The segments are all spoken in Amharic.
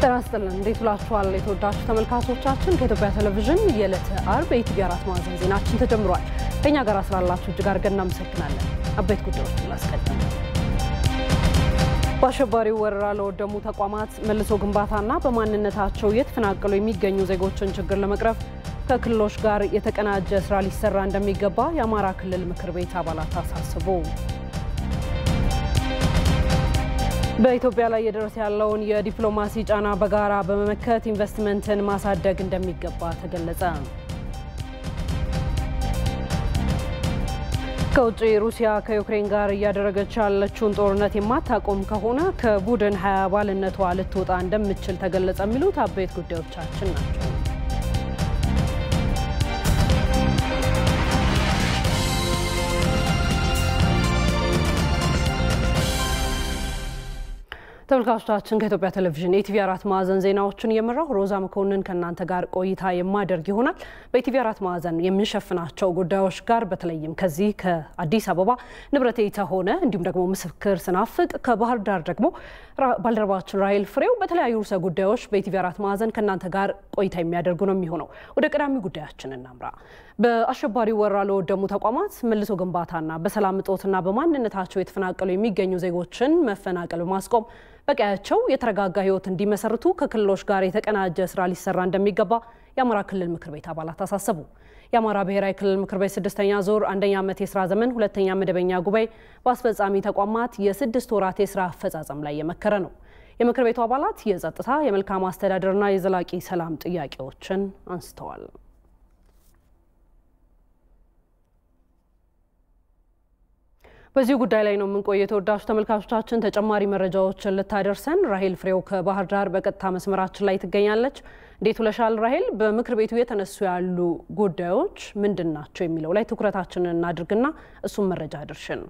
ጤና ይስጥልን እንዴት ውላችኋል? የተወዳችሁ ተመልካቾቻችን ከኢትዮጵያ ቴሌቪዥን የዕለተ አርብ የኢቲቪ አራት ማዕዘን ዜናችን ተጀምሯል። ከእኛ ጋር ስላላችሁ እጅግ አድርገን እናመሰግናለን። አበይት ጉዳዮችን ላስቀድም። በአሸባሪው ወረራ ለወደሙ ተቋማት መልሶ ግንባታና በማንነታቸው የተፈናቀሉ የሚገኙ ዜጎችን ችግር ለመቅረፍ ከክልሎች ጋር የተቀናጀ ስራ ሊሰራ እንደሚገባ የአማራ ክልል ምክር ቤት አባላት አሳስቡ። በኢትዮጵያ ላይ እየደረሰ ያለውን የዲፕሎማሲ ጫና በጋራ በመመከት ኢንቨስትመንትን ማሳደግ እንደሚገባ ተገለጸ። ከውጭ ሩሲያ ከዩክሬን ጋር እያደረገች ያለችውን ጦርነት የማታቆም ከሆነ ከቡድን ሀያ አባልነቷ ልትወጣ እንደምትችል ተገለጸ። የሚሉት አበይት ጉዳዮቻችን ናቸው። ተመልካቾቻችን ከኢትዮጵያ ቴሌቪዥን የኢቲቪ አራት ማዕዘን ዜናዎችን እየመራሁ ሮዛ መኮንን ከእናንተ ጋር ቆይታ የማደርግ ይሆናል። በኢቲቪ አራት ማዕዘን የምንሸፍናቸው ጉዳዮች ጋር በተለይም ከዚህ ከአዲስ አበባ ንብረቴ ተሆነ እንዲሁም ደግሞ ምስክር ስናፍቅ ከባህር ዳር ደግሞ ባልደረባችን ራሄል ፍሬው በተለያዩ ርዕሰ ጉዳዮች በኢቲቪ አራት ማዕዘን ከእናንተ ጋር ቆይታ የሚያደርጉ ነው የሚሆነው። ወደ ቀዳሚ ጉዳያችን እናምራ። በአሸባሪው ወረራ ለወደሙ ተቋማት መልሶ ግንባታና በሰላም እጦትና በማንነታቸው የተፈናቀሉ የሚገኙ ዜጎችን መፈናቀል በማስቆም በቀያቸው የተረጋጋ ሕይወት እንዲመሰርቱ ከክልሎች ጋር የተቀናጀ ስራ ሊሰራ እንደሚገባ የአማራ ክልል ምክር ቤት አባላት አሳሰቡ። የአማራ ብሔራዊ ክልል ምክር ቤት ስድስተኛ ዙር አንደኛ ዓመት የስራ ዘመን ሁለተኛ መደበኛ ጉባኤ በአስፈጻሚ ተቋማት የስድስት ወራት የስራ አፈጻጸም ላይ የመከረ ነው። የምክር ቤቱ አባላት የጸጥታ፣ የመልካም አስተዳደርና የዘላቂ ሰላም ጥያቄዎችን አንስተዋል። በዚህ ጉዳይ ላይ ነው የምንቆየው። የተወዳጁ ተመልካቾቻችን ተጨማሪ መረጃዎችን ልታደርሰን ራሄል ፍሬው ከባህር ዳር በቀጥታ መስመራችን ላይ ትገኛለች። እንዴት ውለሻል ራሄል? በምክር ቤቱ የተነሱ ያሉ ጉዳዮች ምንድን ናቸው የሚለው ላይ ትኩረታችንን እናድርግና እሱም መረጃ አድርሽን።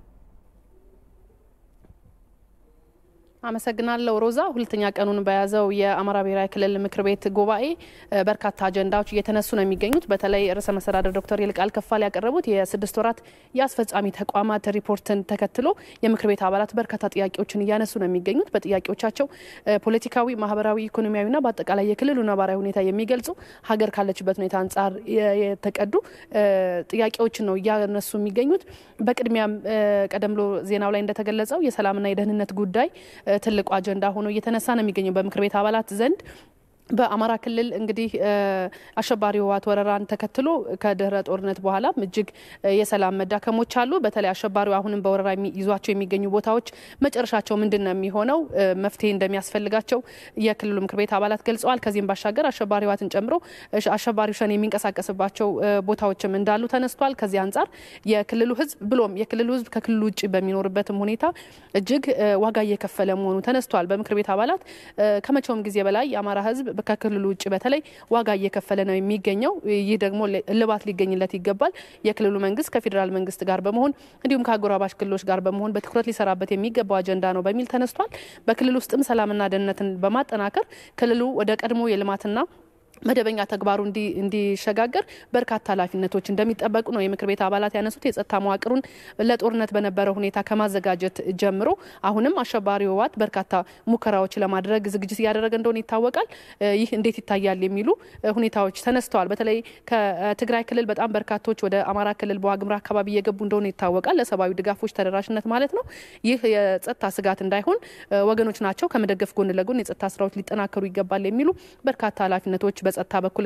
አመሰግናለሁ ሮዛ። ሁለተኛ ቀኑን በያዘው የአማራ ብሔራዊ ክልል ምክር ቤት ጉባኤ በርካታ አጀንዳዎች እየተነሱ ነው የሚገኙት። በተለይ ርዕሰ መስተዳድር ዶክተር ይልቃል ከፋለ ያቀረቡት የስድስት ወራት የአስፈጻሚ ተቋማት ሪፖርትን ተከትሎ የምክር ቤት አባላት በርካታ ጥያቄዎችን እያነሱ ነው የሚገኙት። በጥያቄዎቻቸው ፖለቲካዊ፣ ማህበራዊ፣ ኢኮኖሚያዊና በአጠቃላይ የክልሉ ነባራዊ ሁኔታ የሚገልጹ ሀገር ካለችበት ሁኔታ አንጻር የተቀዱ ጥያቄዎችን ነው እያነሱ የሚገኙት። በቅድሚያም ቀደም ብሎ ዜናው ላይ እንደተገለጸው የሰላምና የደህንነት ጉዳይ ትልቁ አጀንዳ ሆኖ እየተነሳ ነው የሚገኘው በምክር ቤት አባላት ዘንድ። በአማራ ክልል እንግዲህ አሸባሪ ህወሓት ወረራን ተከትሎ ከድህረ ጦርነት በኋላም እጅግ የሰላም መዳከሞች አሉ። በተለይ አሸባሪው አሁንም በወረራ ይዟቸው የሚገኙ ቦታዎች መጨረሻቸው ምንድን ነው የሚሆነው መፍትሄ እንደሚያስፈልጋቸው የክልሉ ምክር ቤት አባላት ገልጸዋል። ከዚህም ባሻገር አሸባሪ ህወሓትን ጨምሮ አሸባሪው ሸኔ የሚንቀሳቀስባቸው ቦታዎችም እንዳሉ ተነስቷል። ከዚህ አንጻር የክልሉ ህዝብ ብሎም የክልሉ ህዝብ ከክልሉ ውጭ በሚኖርበትም ሁኔታ እጅግ ዋጋ እየከፈለ መሆኑ ተነስቷል። በምክር ቤት አባላት ከመቼውም ጊዜ በላይ የአማራ ህዝብ ከክልሉ ውጭ በተለይ ዋጋ እየከፈለ ነው የሚገኘው። ይህ ደግሞ እልባት ሊገኝለት ይገባል። የክልሉ መንግስት ከፌዴራል መንግስት ጋር በመሆን እንዲሁም ከአጎራባሽ ክልሎች ጋር በመሆን በትኩረት ሊሰራበት የሚገባው አጀንዳ ነው በሚል ተነስቷል። በክልል ውስጥም ሰላምና ደህንነትን በማጠናከር ክልሉ ወደ ቀድሞ የልማትና መደበኛ ተግባሩ እንዲሸጋገር በርካታ ኃላፊነቶች እንደሚጠበቁ ነው የምክር ቤት አባላት ያነሱት። የጸጥታ መዋቅሩን ለጦርነት በነበረ ሁኔታ ከማዘጋጀት ጀምሮ አሁንም አሸባሪ ህወሓት በርካታ ሙከራዎች ለማድረግ ዝግጅት እያደረገ እንደሆነ ይታወቃል። ይህ እንዴት ይታያል የሚሉ ሁኔታዎች ተነስተዋል። በተለይ ከትግራይ ክልል በጣም በርካቶች ወደ አማራ ክልል በዋግምራ አካባቢ እየገቡ እንደሆነ ይታወቃል። ለሰብአዊ ድጋፎች ተደራሽነት ማለት ነው። ይህ የጸጥታ ስጋት እንዳይሆን ወገኖች ናቸው ከመደገፍ ጎን ለጎን የጸጥታ ስራዎች ሊጠናከሩ ይገባል የሚሉ በርካታ ኃላፊነቶች በጸጥታ በኩል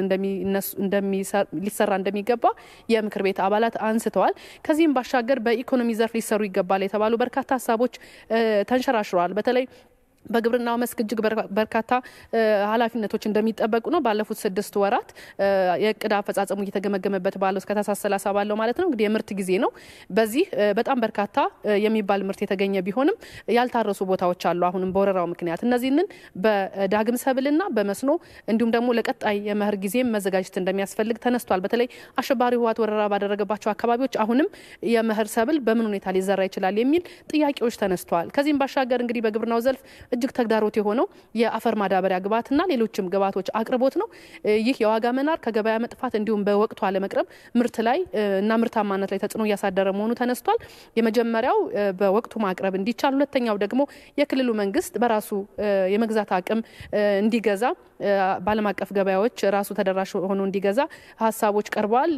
ሊሰራ እንደሚገባ የምክር ቤት አባላት አንስተዋል። ከዚህም ባሻገር በኢኮኖሚ ዘርፍ ሊሰሩ ይገባል የተባሉ በርካታ ሀሳቦች ተንሸራሽረዋል። በተለይ በግብርናው መስክ እጅግ በርካታ ኃላፊነቶች እንደሚጠበቁ ነው። ባለፉት ስድስት ወራት የእቅድ አፈጻጸሙ እየተገመገመበት ባለው እስከ ታህሳስ ሰላሳ ባለው ማለት ነው እንግዲህ የምርት ጊዜ ነው። በዚህ በጣም በርካታ የሚባል ምርት የተገኘ ቢሆንም ያልታረሱ ቦታዎች አሉ። አሁንም በወረራው ምክንያት እነዚህንን በዳግም ሰብልና በመስኖ እንዲሁም ደግሞ ለቀጣይ የመኸር ጊዜም መዘጋጀት እንደሚያስፈልግ ተነስቷል። በተለይ አሸባሪ ህወሓት ወረራ ባደረገባቸው አካባቢዎች አሁንም የመኸር ሰብል በምን ሁኔታ ሊዘራ ይችላል የሚል ጥያቄዎች ተነስተዋል። ከዚህም ባሻገር እንግዲህ በግብርናው ዘርፍ እጅግ ተግዳሮት የሆነው የአፈር ማዳበሪያ ግብዓትና ሌሎችም ግብዓቶች አቅርቦት ነው። ይህ የዋጋ መናር ከገበያ መጥፋት እንዲሁም በወቅቱ አለመቅረብ ምርት ላይ እና ምርታማነት ላይ ተጽዕኖ እያሳደረ መሆኑ ተነስቷል። የመጀመሪያው በወቅቱ ማቅረብ እንዲቻል፣ ሁለተኛው ደግሞ የክልሉ መንግስት በራሱ የመግዛት አቅም እንዲገዛ በዓለም አቀፍ ገበያዎች ራሱ ተደራሽ ሆኖ እንዲገዛ ሀሳቦች ቀርበዋል።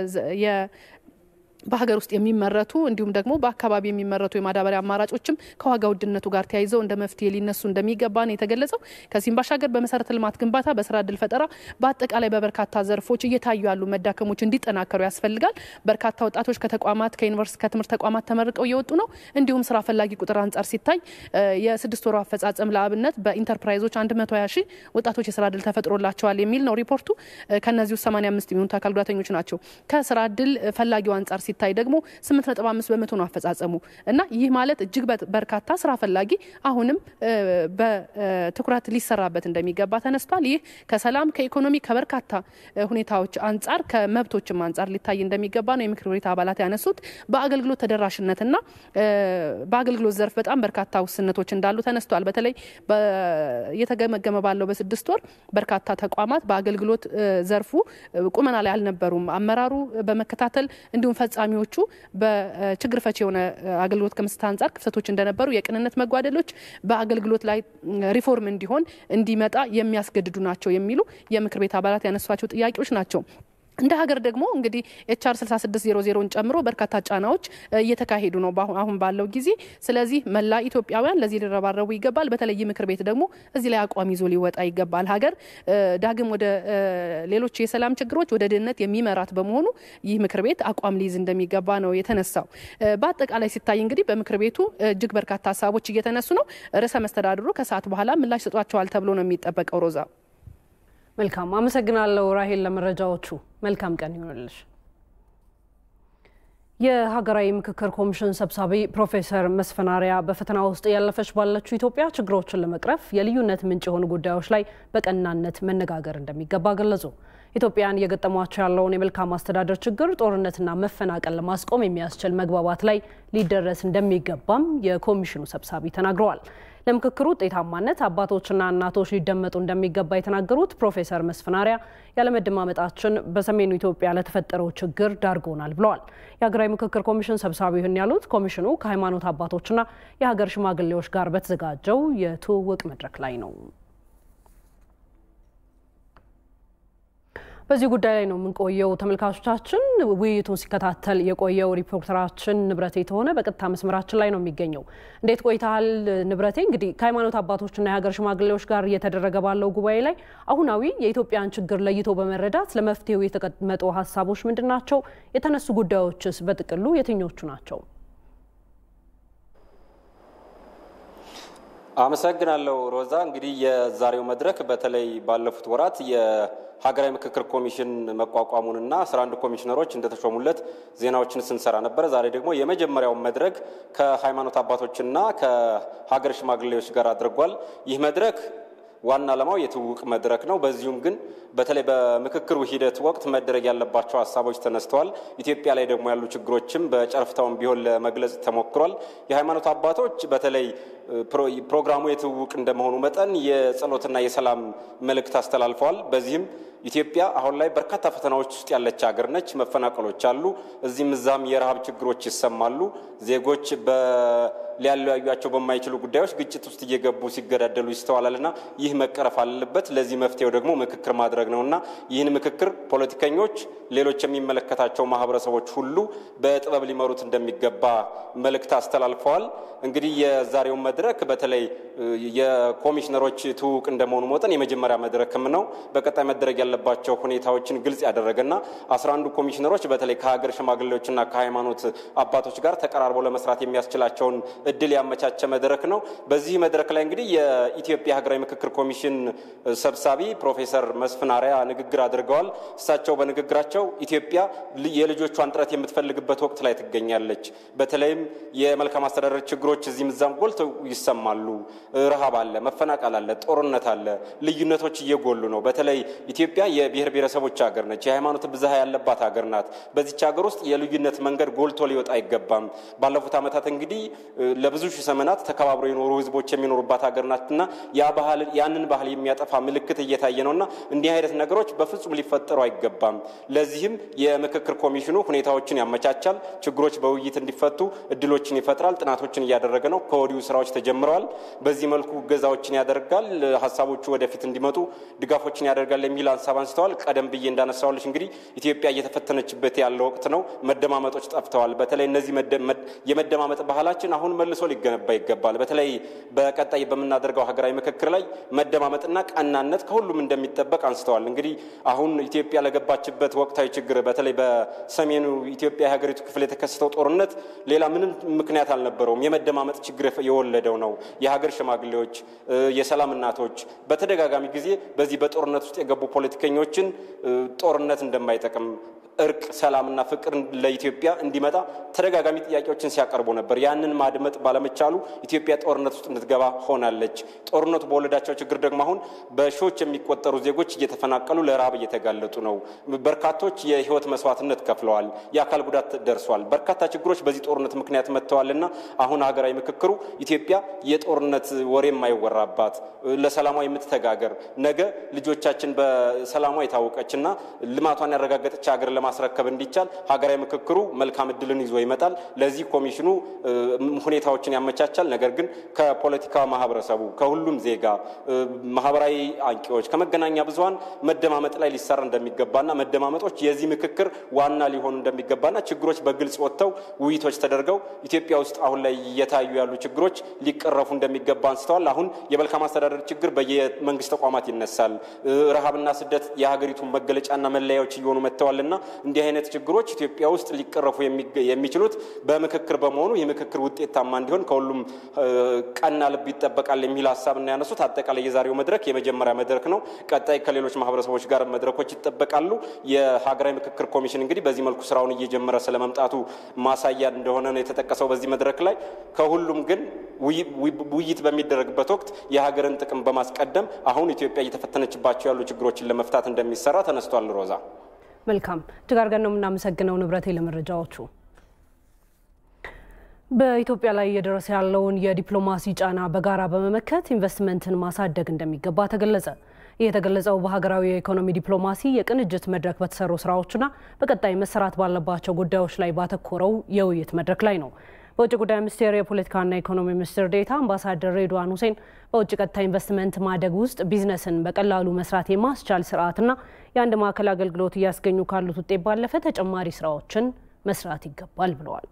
በሀገር ውስጥ የሚመረቱ እንዲሁም ደግሞ በአካባቢ የሚመረቱ የማዳበሪያ አማራጮችም ከዋጋ ውድነቱ ጋር ተያይዘው እንደ መፍትሄ ሊነሱ እንደሚገባ ነው የተገለጸው። ከዚህም ባሻገር በመሰረተ ልማት ግንባታ፣ በስራ እድል ፈጠራ፣ በአጠቃላይ በበርካታ ዘርፎች እየታዩ ያሉ መዳከሞች እንዲጠናከሩ ያስፈልጋል። በርካታ ወጣቶች ከተቋማት ከዩኒቨርስቲ ከትምህርት ተቋማት ተመርቀው እየወጡ ነው። እንዲሁም ስራ ፈላጊ ቁጥር አንጻር ሲታይ የስድስት ወሩ አፈጻጸም ለአብነት በኢንተርፕራይዞች 120 ሺህ ወጣቶች የስራ እድል ተፈጥሮላቸዋል የሚል ነው ሪፖርቱ። ከእነዚህ ውስጥ 85 የሚሆኑት አካል ጉዳተኞች ናቸው። ከስራ እድል ፈላጊው አንጻር ሲታይ ደግሞ 8.5 በመቶ ነው አፈጻጸሙ እና ይህ ማለት እጅግ በርካታ ስራ ፈላጊ አሁንም በትኩረት ሊሰራበት እንደሚገባ ተነስቷል። ይህ ከሰላም ከኢኮኖሚ ከበርካታ ሁኔታዎች አንጻር ከመብቶችም አንጻር ሊታይ እንደሚገባ ነው የምክር ቤት አባላት ያነሱት። በአገልግሎት ተደራሽነትና በአገልግሎት ዘርፍ በጣም በርካታ ውስንነቶች እንዳሉ ተነስቷል። በተለይ እየተገመገመ ባለው በስድስት ወር በርካታ ተቋማት በአገልግሎት ዘርፉ ቁመና ላይ አልነበሩም። አመራሩ በመከታተል እንዲሁም ፈጻሚዎቹ በችግር ፈቺ የሆነ አገልግሎት ከመስጠት አንጻር ክፍተቶች እንደነበሩ፣ የቅንነት መጓደሎች በአገልግሎት ላይ ሪፎርም እንዲሆን እንዲመጣ የሚያስገድዱ ናቸው የሚሉ የምክር ቤት አባላት ያነሷቸው ጥያቄዎች ናቸው። እንደ ሀገር ደግሞ እንግዲህ ኤችአር 6600ን ጨምሮ በርካታ ጫናዎች እየተካሄዱ ነው አሁን ባለው ጊዜ። ስለዚህ መላ ኢትዮጵያውያን ለዚህ ሊረባረቡ ይገባል። በተለይ ምክር ቤት ደግሞ እዚህ ላይ አቋም ይዞ ሊወጣ ይገባል። ሀገር ዳግም ወደ ሌሎች የሰላም ችግሮች ወደ ድህነት የሚመራት በመሆኑ ይህ ምክር ቤት አቋም ሊይዝ እንደሚገባ ነው የተነሳው። በአጠቃላይ ሲታይ እንግዲህ በምክር ቤቱ እጅግ በርካታ ሀሳቦች እየተነሱ ነው። ርዕሰ መስተዳድሩ ከሰዓት በኋላ ምላሽ ሰጧቸዋል ተብሎ ነው የሚጠበቀው። ሮዛ መልካም አመሰግናለሁ ራሄል ለመረጃዎቹ። መልካም ቀን ይሆንልሽ። የሀገራዊ ምክክር ኮሚሽን ሰብሳቢ ፕሮፌሰር መስፍን አርአያ በፈተና ውስጥ ያለፈች ባለችው ኢትዮጵያ ችግሮችን ለመቅረፍ የልዩነት ምንጭ የሆኑ ጉዳዮች ላይ በቀናነት መነጋገር እንደሚገባ ገለጹ። ኢትዮጵያን እየገጠሟቸው ያለውን የመልካም አስተዳደር ችግር፣ ጦርነትና መፈናቀል ለማስቆም የሚያስችል መግባባት ላይ ሊደረስ እንደሚገባም የኮሚሽኑ ሰብሳቢ ተናግረዋል። ለምክክሩ ውጤታማነት አባቶችና እናቶች ሊደመጡ እንደሚገባ የተናገሩት ፕሮፌሰር መስፍን አርአያ ያለመደማመጣችን በሰሜኑ ኢትዮጵያ ለተፈጠረው ችግር ዳርጎናል ብለዋል። የሀገራዊ ምክክር ኮሚሽን ሰብሳቢ ይህን ያሉት ኮሚሽኑ ከሃይማኖት አባቶችና የሀገር ሽማግሌዎች ጋር በተዘጋጀው የትውውቅ መድረክ ላይ ነው። በዚህ ጉዳይ ላይ ነው የምንቆየው። ተመልካቾቻችን ውይይቱን ሲከታተል የቆየው ሪፖርተራችን ንብረቴ የተሆነ በቀጥታ መስመራችን ላይ ነው የሚገኘው። እንዴት ቆይተሃል ንብረቴ? እንግዲህ ከሃይማኖት አባቶችና የሀገር ሽማግሌዎች ጋር እየተደረገ ባለው ጉባኤ ላይ አሁናዊ የኢትዮጵያን ችግር ለይቶ በመረዳት ለመፍትሄው የተቀመጡ ሀሳቦች ምንድን ናቸው? የተነሱ ጉዳዮችስ በጥቅሉ የትኞቹ ናቸው? አመሰግናለሁ ሮዛ። እንግዲህ የዛሬው መድረክ በተለይ ባለፉት ወራት የሀገራዊ ምክክር ኮሚሽን መቋቋሙንና አስራ አንድ ኮሚሽነሮች እንደተሾሙለት ዜናዎችን ስንሰራ ነበረ። ዛሬ ደግሞ የመጀመሪያውን መድረክ ከሃይማኖት አባቶችና ከሀገር ሽማግሌዎች ጋር አድርጓል። ይህ መድረክ ዋና ዓላማው የትውውቅ መድረክ ነው። በዚሁም ግን በተለይ በምክክሩ ሂደት ወቅት መደረግ ያለባቸው ሀሳቦች ተነስተዋል። ኢትዮጵያ ላይ ደግሞ ያሉ ችግሮችም በጨረፍታውን ቢሆን ለመግለጽ ተሞክሯል። የሃይማኖት አባቶች በተለይ ፕሮግራሙ የትውውቅ እንደመሆኑ መጠን የጸሎትና የሰላም መልእክት አስተላልፈዋል። በዚህም ኢትዮጵያ አሁን ላይ በርካታ ፈተናዎች ውስጥ ያለች ሀገር ነች። መፈናቀሎች አሉ። እዚህም እዛም የረሃብ ችግሮች ይሰማሉ። ዜጎች ሊያለያዩቸው በማይችሉ ጉዳዮች ግጭት ውስጥ እየገቡ ሲገዳደሉ ይስተዋላልና ይህ መቀረፍ አለበት። ለዚህ መፍትሄው ደግሞ ምክክር ማድረግ ነውና ይህን ምክክር ፖለቲከኞች፣ ሌሎች የሚመለከታቸው ማህበረሰቦች ሁሉ በጥበብ ሊመሩት እንደሚገባ መልእክት አስተላልፈዋል። እንግዲህ የዛሬውን መድረክ በተለይ የኮሚሽነሮች ትውውቅ እንደመሆኑ መጠን የመጀመሪያ መድረክም ነው። በቀጣይ መደረግ ያለባቸው ሁኔታዎችን ግልጽ ያደረገና አስራ አንዱ ኮሚሽነሮች በተለይ ከሀገር ሽማግሌዎችና ከሃይማኖት አባቶች ጋር ተቀራርበው ለመስራት የሚያስችላቸውን እድል ያመቻቸ መድረክ ነው። በዚህ መድረክ ላይ እንግዲህ የኢትዮጵያ ሀገራዊ ምክክር ኮሚሽን ሰብሳቢ ፕሮፌሰር መስፍን አርአያ ንግግር አድርገዋል። እሳቸው በንግግራቸው ኢትዮጵያ የልጆቿን ጥረት የምትፈልግበት ወቅት ላይ ትገኛለች። በተለይም የመልካም አስተዳደር ችግሮች እዚህም እዛም ጎልተው ይሰማሉ። ረሃብ አለ፣ መፈናቀል አለ፣ ጦርነት አለ፣ ልዩነቶች እየጎሉ ነው። በተለይ ኢትዮጵያ የብሔር ብሔረሰቦች ሀገር ነች። የሃይማኖት ብዝሃ ያለባት ሀገር ናት። በዚች ሀገር ውስጥ የልዩነት መንገድ ጎልቶ ሊወጣ አይገባም። ባለፉት ዓመታት እንግዲህ ለብዙ ሺህ ዘመናት ተከባብረው የኖሩ ህዝቦች የሚኖሩባት ሀገር ናትና ያ ባህል ያንን ባህል የሚያጠፋ ምልክት እየታየ ነውና እንዲህ አይነት ነገሮች በፍጹም ሊፈጠሩ አይገባም። ለዚህም የምክክር ኮሚሽኑ ሁኔታዎችን ያመቻቻል፣ ችግሮች በውይይት እንዲፈቱ እድሎችን ይፈጥራል፣ ጥናቶችን እያደረገ ነው። ከወዲሁ ስራዎች ተጀምረዋል። በዚህ መልኩ እገዛዎችን ያደርጋል፣ ሀሳቦቹ ወደፊት እንዲመጡ ድጋፎችን ያደርጋል የሚል ሀሳብ አንስተዋል። ቀደም ብዬ እንዳነሳዋለች እንግዲህ ኢትዮጵያ እየተፈተነችበት ያለ ወቅት ነው። መደማመጦች ጠፍተዋል። በተለይ እነዚህ የመደማመጥ ባህላችን አሁን መልሶ ሊገነባ ይገባል። በተለይ በቀጣይ በምናደርገው ሀገራዊ ምክክር ላይ መደማመጥና ቀናነት ከሁሉም እንደሚጠበቅ አንስተዋል። እንግዲህ አሁን ኢትዮጵያ ለገባችበት ወቅታዊ ችግር በተለይ በሰሜኑ ኢትዮጵያ የሀገሪቱ ክፍል የተከሰተው ጦርነት ሌላ ምንም ምክንያት አልነበረውም። የመደማመጥ ችግር የወለደው ነው። የሀገር ሽማግሌዎች፣ የሰላም እናቶች በተደጋጋሚ ጊዜ በዚህ በጦርነት ውስጥ የገቡ ፖለቲከኞችን ጦርነት እንደማይጠቅም እርቅ፣ ሰላምና ፍቅር ለኢትዮጵያ እንዲመጣ ተደጋጋሚ ጥያቄዎችን ሲያቀርቡ ነበር። ያንን ማድመጥ ባለመቻሉ ኢትዮጵያ ጦርነት ውስጥ እንድትገባ ሆናለች። ጦርነቱ በወለዳቸው ችግር ደግሞ አሁን በሺዎች የሚቆጠሩ ዜጎች እየተፈናቀሉ ለረሃብ እየተጋለጡ ነው። በርካቶች የሕይወት መስዋዕትነት ከፍለዋል። የአካል ጉዳት ደርሷል። በርካታ ችግሮች በዚህ ጦርነት ምክንያት መጥተዋልና አሁን ሀገራዊ ምክክሩ ኢትዮጵያ የጦርነት ወሬ የማይወራባት ለሰላሟ የምትተጋገር ነገ ልጆቻችን በሰላሟ የታወቀችና ልማቷን ያረጋገጠች ሀገር ለማስረከብ እንዲቻል ሀገራዊ ምክክሩ መልካም እድልን ይዞ ይመጣል። ለዚህ ኮሚሽኑ ሁኔታዎችን ያመቻቻል። ነገር ግን ከፖለቲካ ማህበረሰቡ፣ ከሁሉም ዜጋ፣ ማህበራዊ አንቂዎች፣ ከመገናኛ ብዙኃን መደማመጥ ላይ ሊሰራ እንደሚገባና መደማመጦች የዚህ ምክክር ዋና ሊሆኑ እንደሚገባና ችግሮች በግልጽ ወጥተው ውይይቶች ተደርገው ኢትዮጵያ ውስጥ አሁን ላይ እየታዩ ያሉ ችግሮች ሊቀረፉ እንደሚገባ አንስተዋል። አሁን የመልካም አስተዳደር ችግር በየመንግስት ተቋማት ይነሳል። ረሃብና ስደት የሀገሪቱን መገለጫና መለያዎች እየሆኑ መጥተዋልና እንዲህ አይነት ችግሮች ኢትዮጵያ ውስጥ ሊቀረፉ የሚችሉት በምክክር በመሆኑ የምክክር ውጤታማ እንዲሆን ከሁሉም ቀና ልብ ይጠበቃል የሚል ሀሳብ እና ያነሱት አጠቃላይ የዛሬው መድረክ የመጀመሪያ መድረክ ነው። ቀጣይ ከሌሎች ማህበረሰቦች ጋር መድረኮች ይጠበቃሉ። የሀገራዊ ምክክር ኮሚሽን እንግዲህ በዚህ መልኩ ስራውን እየጀመረ ስለመምጣቱ ማሳያ እንደሆነ ነው የተጠቀሰው በዚህ መድረክ ላይ። ከሁሉም ግን ውይይት በሚደረግበት ወቅት የሀገርን ጥቅም በማስቀደም አሁን ኢትዮጵያ እየተፈተነችባቸው ያሉ ችግሮችን ለመፍታት እንደሚሰራ ተነስቷል። ሮዛ መልካም እጅግ አድርገን ነው የምናመሰግነው ንብረቴ ለመረጃዎቹ። በኢትዮጵያ ላይ እየደረሰ ያለውን የዲፕሎማሲ ጫና በጋራ በመመከት ኢንቨስትመንትን ማሳደግ እንደሚገባ ተገለጸ። ይህ የተገለጸው በሀገራዊ የኢኮኖሚ ዲፕሎማሲ የቅንጅት መድረክ በተሰሩ ስራዎችና በቀጣይ መሰራት ባለባቸው ጉዳዮች ላይ ባተኮረው የውይይት መድረክ ላይ ነው። በውጭ ጉዳይ ሚኒስቴር የፖለቲካና ኢኮኖሚ ሚኒስትር ዴኤታ አምባሳደር ሬድዋን ሁሴን በውጭ ቀጥታ ኢንቨስትመንት ማደግ ውስጥ ቢዝነስን በቀላሉ መስራት የማስቻል ስርዓትና የአንድ ማዕከል አገልግሎት እያስገኙ ካሉት ውጤት ባለፈ ተጨማሪ ስራዎችን መስራት ይገባል ብለዋል።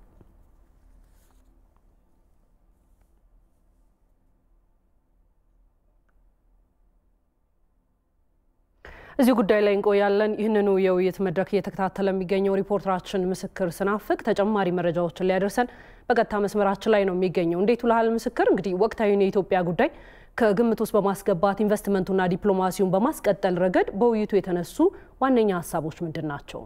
እዚህ ጉዳይ ላይ እንቆያለን። ይህንኑ የውይይት መድረክ እየተከታተለ የሚገኘው ሪፖርተራችን ምስክር ስናፍቅ ተጨማሪ መረጃዎችን ሊያደርሰን በቀጥታ መስመራችን ላይ ነው የሚገኘው። እንዴት ውለሃል ምስክር? እንግዲህ ወቅታዊውን የኢትዮጵያ ጉዳይ ከግምት ውስጥ በማስገባት ኢንቨስትመንቱና ዲፕሎማሲውን በማስቀጠል ረገድ በውይይቱ የተነሱ ዋነኛ ሀሳቦች ምንድን ናቸው?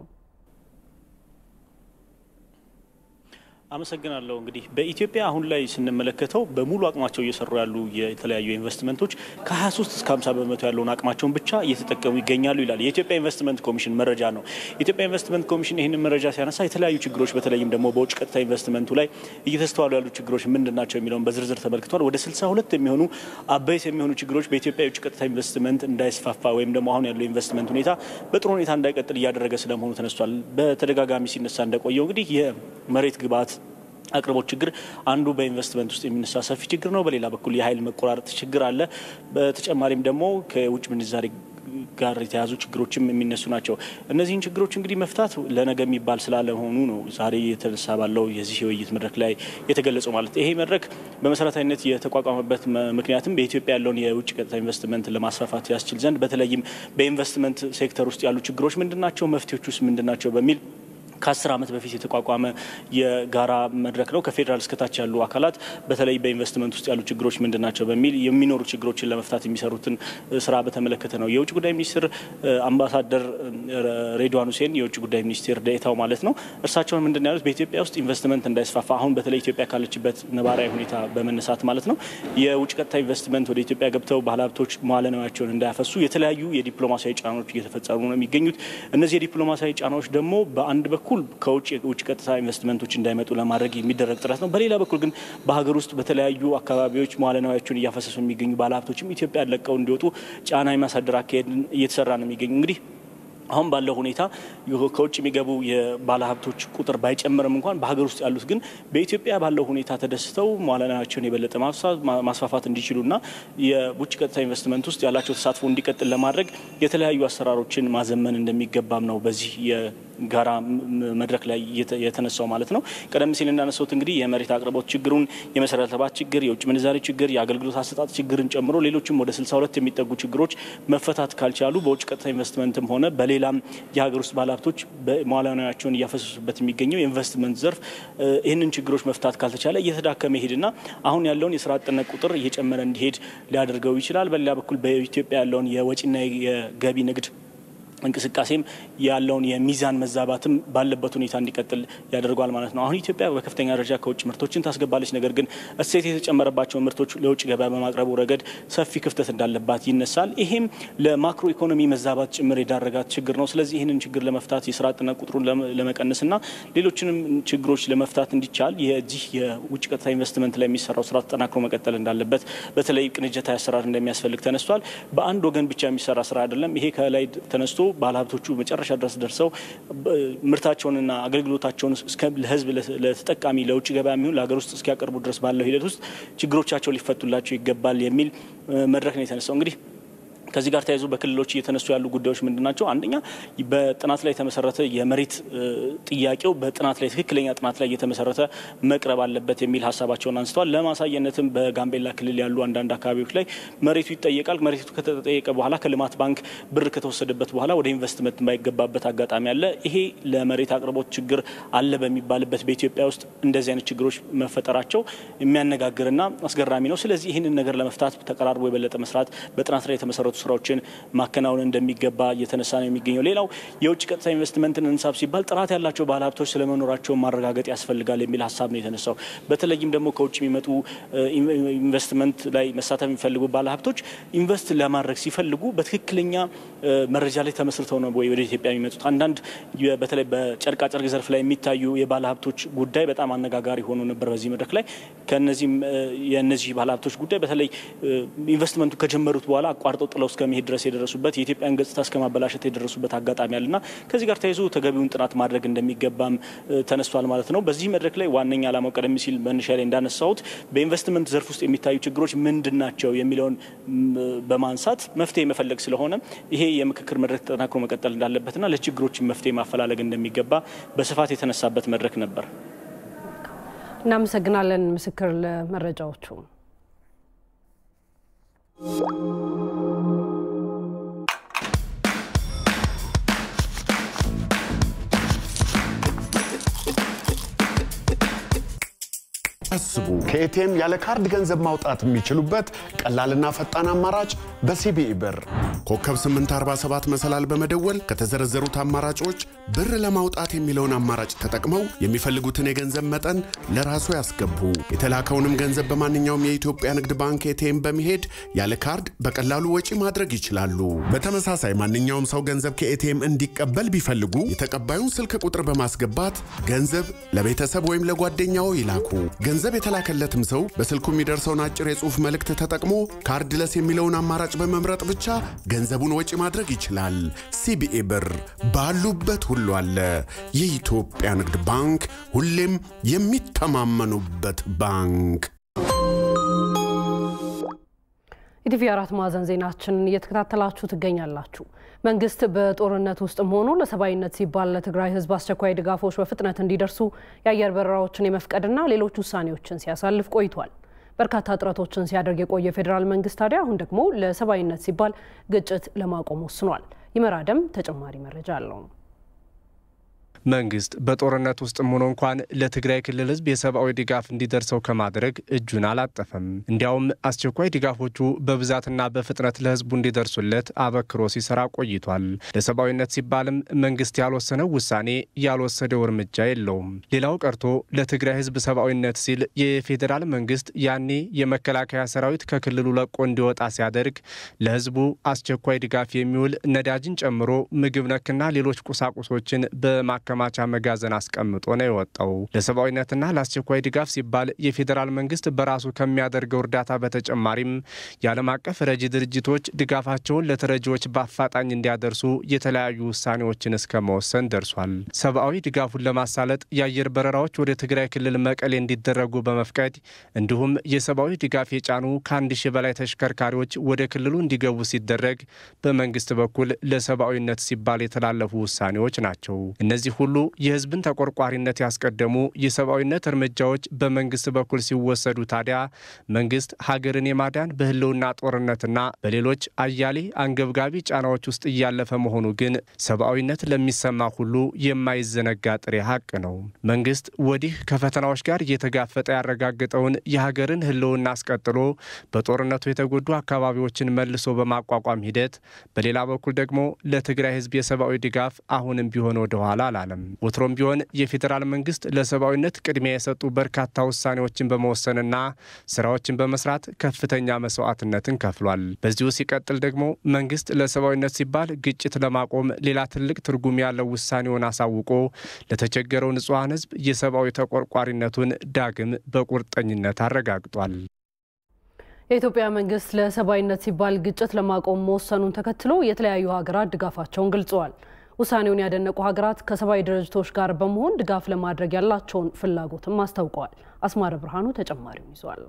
አመሰግናለሁ። እንግዲህ በኢትዮጵያ አሁን ላይ ስንመለከተው በሙሉ አቅማቸው እየሰሩ ያሉ የተለያዩ ኢንቨስትመንቶች ከ23 እስከ 50 በመቶ ያለውን አቅማቸውን ብቻ እየተጠቀሙ ይገኛሉ ይላል የኢትዮጵያ ኢንቨስትመንት ኮሚሽን መረጃ ነው። የኢትዮጵያ ኢንቨስትመንት ኮሚሽን ይህንን መረጃ ሲያነሳ የተለያዩ ችግሮች በተለይም ደግሞ በውጭ ቀጥታ ኢንቨስትመንቱ ላይ እየተስተዋሉ ያሉ ችግሮች ምንድን ናቸው የሚለውን በዝርዝር ተመልክቷል። ወደ 62 የሚሆኑ አበይት የሚሆኑ ችግሮች በኢትዮጵያ የውጭ ቀጥታ ኢንቨስትመንት እንዳይስፋፋ ወይም ደግሞ አሁን ያለው ኢንቨስትመንት ሁኔታ በጥሩ ሁኔታ እንዳይቀጥል እያደረገ ስለመሆኑ ተነስቷል። በተደጋጋሚ ሲነሳ እንደቆየው እንግዲህ የመሬት ግብዓት አቅርቦት ችግር አንዱ በኢንቨስትመንት ውስጥ የሚነሳ ሰፊ ችግር ነው። በሌላ በኩል የኃይል መቆራረጥ ችግር አለ። በተጨማሪም ደግሞ ከውጭ ምንዛሬ ጋር የተያዙ ችግሮችም የሚነሱ ናቸው። እነዚህን ችግሮች እንግዲህ መፍታት ለነገ የሚባል ስላለመሆኑ ነው ዛሬ የተነሳ ባለው የዚህ የውይይት መድረክ ላይ የተገለጸው ማለት ይሄ መድረክ በመሰረታዊነት የተቋቋመበት ምክንያትም በኢትዮጵያ ያለውን የውጭ ቀጥታ ኢንቨስትመንት ለማስፋፋት ያስችል ዘንድ በተለይም በኢንቨስትመንት ሴክተር ውስጥ ያሉ ችግሮች ምንድን ናቸው፣ መፍትሄዎች ውስጥ ምንድን ናቸው በሚል ከአስር ዓመት በፊት የተቋቋመ የጋራ መድረክ ነው። ከፌዴራል እስከታች ያሉ አካላት በተለይ በኢንቨስትመንት ውስጥ ያሉ ችግሮች ምንድን ናቸው በሚል የሚኖሩ ችግሮችን ለመፍታት የሚሰሩትን ስራ በተመለከተ ነው። የውጭ ጉዳይ ሚኒስትር አምባሳደር ሬድዋን ሁሴን የውጭ ጉዳይ ሚኒስቴር ዴኤታው ማለት ነው። እርሳቸውን ምንድን ያሉት በኢትዮጵያ ውስጥ ኢንቨስትመንት እንዳይስፋፋ አሁን በተለይ ኢትዮጵያ ካለችበት ነባራዊ ሁኔታ በመነሳት ማለት ነው የውጭ ቀጥታ ኢንቨስትመንት ወደ ኢትዮጵያ ገብተው ባለሀብቶች መዋለ ንዋያቸውን እንዳያፈሱ የተለያዩ የዲፕሎማሲያዊ ጫናዎች እየተፈጸሙ ነው የሚገኙት። እነዚህ የዲፕሎማሲያዊ ጫናዎች ደግሞ በአንድ በኩል በኩል ከውጭ የውጭ ቀጥታ ኢንቨስትመንቶች እንዳይመጡ ለማድረግ የሚደረግ ጥረት ነው። በሌላ በኩል ግን በሀገር ውስጥ በተለያዩ አካባቢዎች መዋለ ንዋያቸውን እያፈሰሱ የሚገኙ ባለሀብቶችም ኢትዮጵያ ለቀው እንዲወጡ ጫና የማሳደር አካሄድ እየተሰራ ነው የሚገኙ እንግዲህ አሁን ባለው ሁኔታ ከውጭ የሚገቡ የባለሀብቶች ቁጥር ባይጨምርም እንኳን በሀገር ውስጥ ያሉት ግን በኢትዮጵያ ባለው ሁኔታ ተደስተው መዋለ ንዋያቸውን የበለጠ ማስፋፋት እንዲችሉና የውጭ ቀጥታ ኢንቨስትመንት ውስጥ ያላቸው ተሳትፎ እንዲቀጥል ለማድረግ የተለያዩ አሰራሮችን ማዘመን እንደሚገባም ነው በዚህ የጋራ መድረክ ላይ የተነሳው ማለት ነው። ቀደም ሲል እንዳነሳሁት እንግዲህ የመሬት አቅርቦት ችግሩን፣ የመሰረተ ልማት ችግር፣ የውጭ ምንዛሬ ችግር፣ የአገልግሎት አሰጣጥ ችግርን ጨምሮ ሌሎችም ወደ 62 የሚጠጉ ችግሮች መፈታት ካልቻሉ በውጭ ቀጥታ ኢንቨስትመንትም ሆነ በሌላም የሀገር ውስጥ ባለሀብቶች መዋዕለ ንዋያቸውን እያፈሰሱበት የሚገኘው የኢንቨስትመንት ዘርፍ ይህንን ችግሮች መፍታት ካልተቻለ እየተዳከመ ይሄድና አሁን ያለውን የስራ አጥነት ቁጥር እየጨመረ እንዲሄድ ሊያደርገው ይችላል። በሌላ በኩል በኢትዮጵያ ያለውን የወጪና የገቢ ንግድ እንቅስቃሴም ያለውን የሚዛን መዛባትም ባለበት ሁኔታ እንዲቀጥል ያደርገዋል ማለት ነው። አሁን ኢትዮጵያ በከፍተኛ ደረጃ ከውጭ ምርቶችን ታስገባለች። ነገር ግን እሴት የተጨመረባቸው ምርቶች ለውጭ ገበያ በማቅረቡ ረገድ ሰፊ ክፍተት እንዳለባት ይነሳል። ይሄም ለማክሮ ኢኮኖሚ መዛባት ጭምር የዳረጋት ችግር ነው። ስለዚህ ይህንን ችግር ለመፍታት የስራ አጥነት ቁጥሩን ለመቀነስና ሌሎችንም ችግሮች ለመፍታት እንዲቻል የዚህ የውጭ ቀጥታ ኢንቨስትመንት ላይ የሚሰራው ስራ ተጠናክሮ መቀጠል እንዳለበት፣ በተለይ ቅንጅታዊ አሰራር እንደሚያስፈልግ ተነስቷል። በአንድ ወገን ብቻ የሚሰራ ስራ አይደለም። ይሄ ከላይ ተነስቶ ባለሀብቶቹ መጨረሻ ድረስ ደርሰው ምርታቸውንና አገልግሎታቸውን ለሕዝብ ለተጠቃሚ ለውጭ ገበያ የሚሆን ለሀገር ውስጥ እስኪያቀርቡ ድረስ ባለው ሂደት ውስጥ ችግሮቻቸው ሊፈቱላቸው ይገባል የሚል መድረክ ነው የተነሳው እንግዲህ ከዚህ ጋር ተያይዞ በክልሎች እየተነሱ ያሉ ጉዳዮች ምንድን ናቸው? አንደኛ በጥናት ላይ የተመሰረተ የመሬት ጥያቄው በጥናት ላይ ትክክለኛ ጥናት ላይ እየተመሰረተ መቅረብ አለበት የሚል ሀሳባቸውን አንስተዋል። ለማሳየነትም በጋምቤላ ክልል ያሉ አንዳንድ አካባቢዎች ላይ መሬቱ ይጠየቃል። መሬቱ ከተጠየቀ በኋላ ከልማት ባንክ ብር ከተወሰደበት በኋላ ወደ ኢንቨስትመንት የማይገባበት አጋጣሚ አለ። ይሄ ለመሬት አቅርቦት ችግር አለ በሚባልበት በኢትዮጵያ ውስጥ እንደዚህ አይነት ችግሮች መፈጠራቸው የሚያነጋግርና አስገራሚ ነው። ስለዚህ ይህንን ነገር ለመፍታት ተቀራርቦ የበለጠ መስራት በጥናት ላይ የተመሰረቱ ስራዎችን ማከናወን እንደሚገባ እየተነሳ ነው የሚገኘው። ሌላው የውጭ ቀጥታ ኢንቨስትመንትን እንሳብ ሲባል ጥራት ያላቸው ባለሀብቶች ስለመኖራቸው ማረጋገጥ ያስፈልጋል የሚል ሀሳብ ነው የተነሳው። በተለይም ደግሞ ከውጭ የሚመጡ ኢንቨስትመንት ላይ መሳተፍ የሚፈልጉ ባለሀብቶች ኢንቨስት ለማድረግ ሲፈልጉ በትክክለኛ መረጃ ላይ ተመስርተው ነው ወይ ወደ ኢትዮጵያ የሚመጡት? አንዳንድ በተለይ በጨርቃጨርቅ ዘርፍ ላይ የሚታዩ የባለሀብቶች ጉዳይ በጣም አነጋጋሪ ሆኖ ነበር በዚህ መድረክ ላይ። ከነዚህም የእነዚህ ባለሀብቶች ጉዳይ በተለይ ኢንቨስትመንቱ ከጀመሩት በኋላ አቋርጠው ጥለው እስከ መሄድ ድረስ የደረሱበት የኢትዮጵያን ገጽታ እስከ ማበላሸት የደረሱበት አጋጣሚ አለና ከዚህ ጋር ተያይዞ ተገቢውን ጥናት ማድረግ እንደሚገባም ተነስቷል ማለት ነው። በዚህ መድረክ ላይ ዋነኛ ዓላማው ቀደም ሲል መነሻ ላይ እንዳነሳሁት በኢንቨስትመንት ዘርፍ ውስጥ የሚታዩ ችግሮች ምንድን ናቸው የሚለውን በማንሳት መፍትሄ መፈለግ ስለሆነ ይሄ የምክክር መድረክ ተጠናክሮ መቀጠል እንዳለበትና ለችግሮች መፍትሄ ማፈላለግ እንደሚገባ በስፋት የተነሳበት መድረክ ነበር። እናመሰግናለን ምስክር ለመረጃዎቹ። አስቡ ከኤቲኤም ያለ ካርድ ገንዘብ ማውጣት የሚችሉበት ቀላልና ፈጣን አማራጭ በሲቢኢ ብር ኮከብ 847 መሰላል በመደወል ከተዘረዘሩት አማራጮች ብር ለማውጣት የሚለውን አማራጭ ተጠቅመው የሚፈልጉትን የገንዘብ መጠን ለራሱ ያስገቡ። የተላከውንም ገንዘብ በማንኛውም የኢትዮጵያ ንግድ ባንክ ኤቲኤም በመሄድ ያለ ካርድ በቀላሉ ወጪ ማድረግ ይችላሉ። በተመሳሳይ ማንኛውም ሰው ገንዘብ ከኤቲኤም እንዲቀበል ቢፈልጉ የተቀባዩን ስልክ ቁጥር በማስገባት ገንዘብ ለቤተሰብ ወይም ለጓደኛው ይላኩ። ገንዘብ የተላከለትም ሰው በስልኩ የሚደርሰውን አጭር የጽሑፍ መልእክት ተጠቅሞ ካርድለስ የሚለውን አማራጭ በመምረጥ ብቻ ገንዘቡን ወጪ ማድረግ ይችላል። ሲቢኢ ብር ባሉበት ሁሉ አለ። የኢትዮጵያ ንግድ ባንክ ሁሌም የሚተማመኑበት ባንክ። ኢቲቪ አራት ማዕዘን ዜናችንን እየተከታተላችሁ ትገኛላችሁ። መንግስት በጦርነት ውስጥም ሆኖ ለሰብአዊነት ሲባል ለትግራይ ሕዝብ አስቸኳይ ድጋፎች በፍጥነት እንዲደርሱ የአየር በረራዎችን የመፍቀድና ሌሎች ውሳኔዎችን ሲያሳልፍ ቆይቷል። በርካታ ጥረቶችን ሲያደርግ የቆየ ፌዴራል መንግስት ታዲያ አሁን ደግሞ ለሰብአዊነት ሲባል ግጭት ለማቆም ወስኗል። ይመራደም ተጨማሪ መረጃ አለው። መንግስት በጦርነት ውስጥም ሆኖ እንኳን ለትግራይ ክልል ህዝብ የሰብአዊ ድጋፍ እንዲደርሰው ከማድረግ እጁን አላጠፈም። እንዲያውም አስቸኳይ ድጋፎቹ በብዛትና በፍጥነት ለህዝቡ እንዲደርሱለት አበክሮ ሲሰራ ቆይቷል። ለሰብአዊነት ሲባልም መንግስት ያልወሰነው ውሳኔ ያልወሰደው እርምጃ የለውም። ሌላው ቀርቶ ለትግራይ ህዝብ ሰብአዊነት ሲል የፌዴራል መንግስት ያኔ የመከላከያ ሰራዊት ከክልሉ ለቆ እንዲወጣ ሲያደርግ ለህዝቡ አስቸኳይ ድጋፍ የሚውል ነዳጅን ጨምሮ ምግብ ነክና ሌሎች ቁሳቁሶችን በማ ማከማቻ መጋዘን አስቀምጦ ነው የወጣው። ለሰብአዊነትና ለአስቸኳይ ድጋፍ ሲባል የፌዴራል መንግስት በራሱ ከሚያደርገው እርዳታ በተጨማሪም የዓለም አቀፍ ረጂ ድርጅቶች ድጋፋቸውን ለተረጂዎች በአፋጣኝ እንዲያደርሱ የተለያዩ ውሳኔዎችን እስከ መወሰን ደርሷል። ሰብአዊ ድጋፉን ለማሳለጥ የአየር በረራዎች ወደ ትግራይ ክልል መቀሌ እንዲደረጉ በመፍቀድ እንዲሁም የሰብአዊ ድጋፍ የጫኑ ከአንድ ሺህ በላይ ተሽከርካሪዎች ወደ ክልሉ እንዲገቡ ሲደረግ በመንግስት በኩል ለሰብአዊነት ሲባል የተላለፉ ውሳኔዎች ናቸው። እነዚህ ሁሉ የህዝብን ተቆርቋሪነት ያስቀደሙ የሰብአዊነት እርምጃዎች በመንግስት በኩል ሲወሰዱ ታዲያ መንግስት ሀገርን የማዳን በህልውና ጦርነትና በሌሎች አያሌ አንገብጋቢ ጫናዎች ውስጥ እያለፈ መሆኑ ግን ሰብአዊነት ለሚሰማ ሁሉ የማይዘነጋ ጥሬ ሀቅ ነው። መንግስት ወዲህ ከፈተናዎች ጋር እየተጋፈጠ ያረጋገጠውን የሀገርን ህልውና አስቀጥሎ በጦርነቱ የተጎዱ አካባቢዎችን መልሶ በማቋቋም ሂደት፣ በሌላ በኩል ደግሞ ለትግራይ ህዝብ የሰብአዊ ድጋፍ አሁንም ቢሆን ወደኋላ አላለም። ወትሮም ቢሆን የፌዴራል መንግስት ለሰብአዊነት ቅድሚያ የሰጡ በርካታ ውሳኔዎችን በመወሰንና ስራዎችን በመስራት ከፍተኛ መስዋዕትነትን ከፍሏል። በዚሁ ሲቀጥል ደግሞ መንግስት ለሰብአዊነት ሲባል ግጭት ለማቆም ሌላ ትልቅ ትርጉም ያለው ውሳኔውን አሳውቆ ለተቸገረው ንጹሐን ህዝብ የሰብአዊ ተቆርቋሪነቱን ዳግም በቁርጠኝነት አረጋግጧል። የኢትዮጵያ መንግስት ለሰብአዊነት ሲባል ግጭት ለማቆም መወሰኑን ተከትሎ የተለያዩ ሀገራት ድጋፋቸውን ገልጸዋል። ውሳኔውን ያደነቁ ሀገራት ከሰብአዊ ድርጅቶች ጋር በመሆን ድጋፍ ለማድረግ ያላቸውን ፍላጎትም አስታውቀዋል። አስማረ ብርሃኑ ተጨማሪውን ይዟል።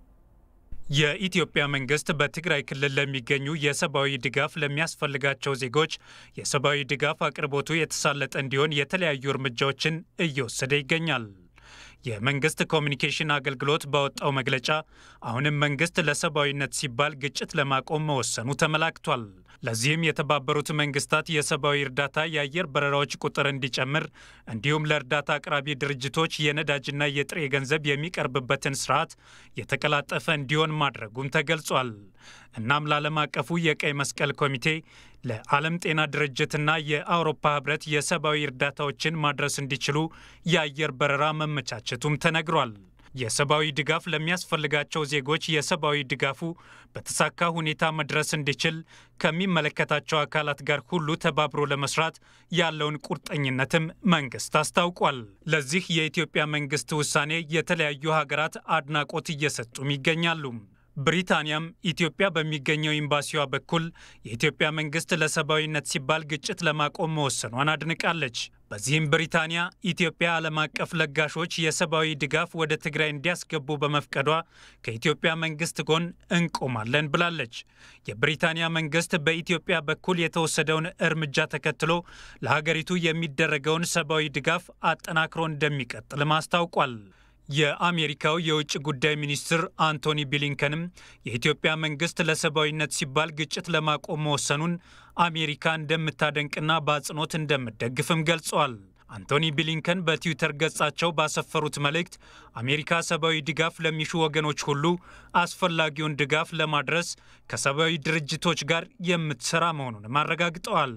የኢትዮጵያ መንግስት በትግራይ ክልል ለሚገኙ የሰብአዊ ድጋፍ ለሚያስፈልጋቸው ዜጎች የሰብአዊ ድጋፍ አቅርቦቱ የተሳለጠ እንዲሆን የተለያዩ እርምጃዎችን እየወሰደ ይገኛል። የመንግስት ኮሚኒኬሽን አገልግሎት ባወጣው መግለጫ አሁንም መንግስት ለሰብአዊነት ሲባል ግጭት ለማቆም መወሰኑ ተመላክቷል። ለዚህም የተባበሩት መንግስታት የሰብአዊ እርዳታ የአየር በረራዎች ቁጥር እንዲጨምር እንዲሁም ለእርዳታ አቅራቢ ድርጅቶች የነዳጅና የጥሬ ገንዘብ የሚቀርብበትን ስርዓት የተቀላጠፈ እንዲሆን ማድረጉም ተገልጿል። እናም ለዓለም አቀፉ የቀይ መስቀል ኮሚቴ ለዓለም ጤና ድርጅትና የአውሮፓ ህብረት የሰብአዊ እርዳታዎችን ማድረስ እንዲችሉ የአየር በረራ መመቻቸቱም ተነግሯል። የሰብአዊ ድጋፍ ለሚያስፈልጋቸው ዜጎች የሰብአዊ ድጋፉ በተሳካ ሁኔታ መድረስ እንዲችል ከሚመለከታቸው አካላት ጋር ሁሉ ተባብሮ ለመስራት ያለውን ቁርጠኝነትም መንግስት አስታውቋል። ለዚህ የኢትዮጵያ መንግስት ውሳኔ የተለያዩ ሀገራት አድናቆት እየሰጡም ይገኛሉ። ብሪታንያም ኢትዮጵያ በሚገኘው ኤምባሲዋ በኩል የኢትዮጵያ መንግስት ለሰብአዊነት ሲባል ግጭት ለማቆም መወሰኗን አድንቃለች። በዚህም ብሪታንያ ኢትዮጵያ ዓለም አቀፍ ለጋሾች የሰብአዊ ድጋፍ ወደ ትግራይ እንዲያስገቡ በመፍቀዷ ከኢትዮጵያ መንግስት ጎን እንቆማለን ብላለች። የብሪታንያ መንግስት በኢትዮጵያ በኩል የተወሰደውን እርምጃ ተከትሎ ለሀገሪቱ የሚደረገውን ሰብአዊ ድጋፍ አጠናክሮ እንደሚቀጥልም አስታውቋል። የአሜሪካው የውጭ ጉዳይ ሚኒስትር አንቶኒ ብሊንከንም የኢትዮጵያ መንግስት ለሰብአዊነት ሲባል ግጭት ለማቆም መወሰኑን አሜሪካ እንደምታደንቅና በአጽንኦት እንደምትደግፍም ገልጸዋል። አንቶኒ ብሊንከን በትዊተር ገጻቸው ባሰፈሩት መልእክት አሜሪካ ሰብአዊ ድጋፍ ለሚሹ ወገኖች ሁሉ አስፈላጊውን ድጋፍ ለማድረስ ከሰብአዊ ድርጅቶች ጋር የምትሰራ መሆኑንም አረጋግጠዋል።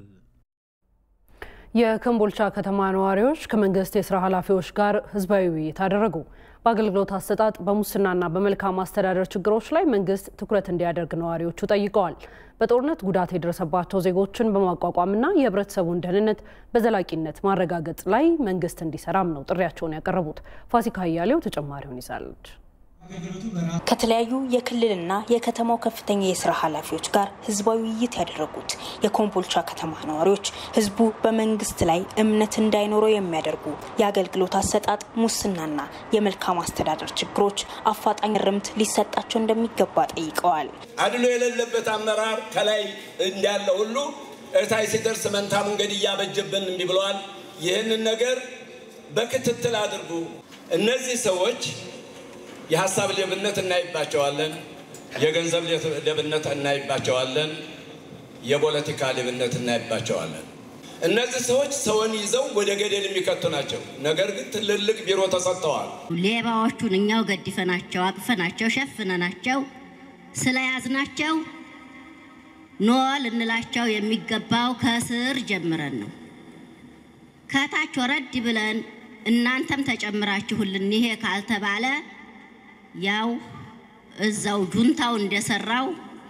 የኮምቦልቻ ከተማ ነዋሪዎች ከመንግስት የስራ ኃላፊዎች ጋር ህዝባዊ ውይይት አደረጉ። በአገልግሎት አሰጣጥ፣ በሙስናና በመልካም አስተዳደር ችግሮች ላይ መንግስት ትኩረት እንዲያደርግ ነዋሪዎቹ ጠይቀዋል። በጦርነት ጉዳት የደረሰባቸው ዜጎችን በማቋቋምና የህብረተሰቡን ደህንነት በዘላቂነት ማረጋገጥ ላይ መንግስት እንዲሰራም ነው ጥሪያቸውን ያቀረቡት። ፋሲካ እያሌው ተጨማሪውን ይዛለች። ከተለያዩ የክልልና የከተማው ከፍተኛ የስራ ኃላፊዎች ጋር ህዝባዊ ውይይት ያደረጉት የኮምቦልቻ ከተማ ነዋሪዎች ህዝቡ በመንግስት ላይ እምነት እንዳይኖረው የሚያደርጉ የአገልግሎት አሰጣጥ፣ ሙስናና የመልካም አስተዳደር ችግሮች አፋጣኝ ርምት ሊሰጣቸው እንደሚገባ ጠይቀዋል። አድሎ የሌለበት አመራር ከላይ እንዳለ ሁሉ እታይ ሲደርስ መንታ መንገድ እያበጀብን እንዲህ ብለዋል። ይህንን ነገር በክትትል አድርጉ። እነዚህ ሰዎች የሀሳብ ሌብነት እናይባቸዋለን። የገንዘብ ሌብነት እናይባቸዋለን። የፖለቲካ ሌብነት እናይባቸዋለን። እነዚህ ሰዎች ሰውን ይዘው ወደ ገደል የሚከቱ ናቸው። ነገር ግን ትልልቅ ቢሮ ተሰጥተዋል። ሌባዎቹን እኛው ገድፈናቸው፣ አቅፈናቸው፣ ሸፍነናቸው ስለያዝናቸው ኖ ልንላቸው የሚገባው ከስር ጀምረን ነው። ከታች ወረድ ብለን እናንተም ተጨምራችሁልን ይሄ ካልተባለ ያው እዛው ጁንታው እንደሰራው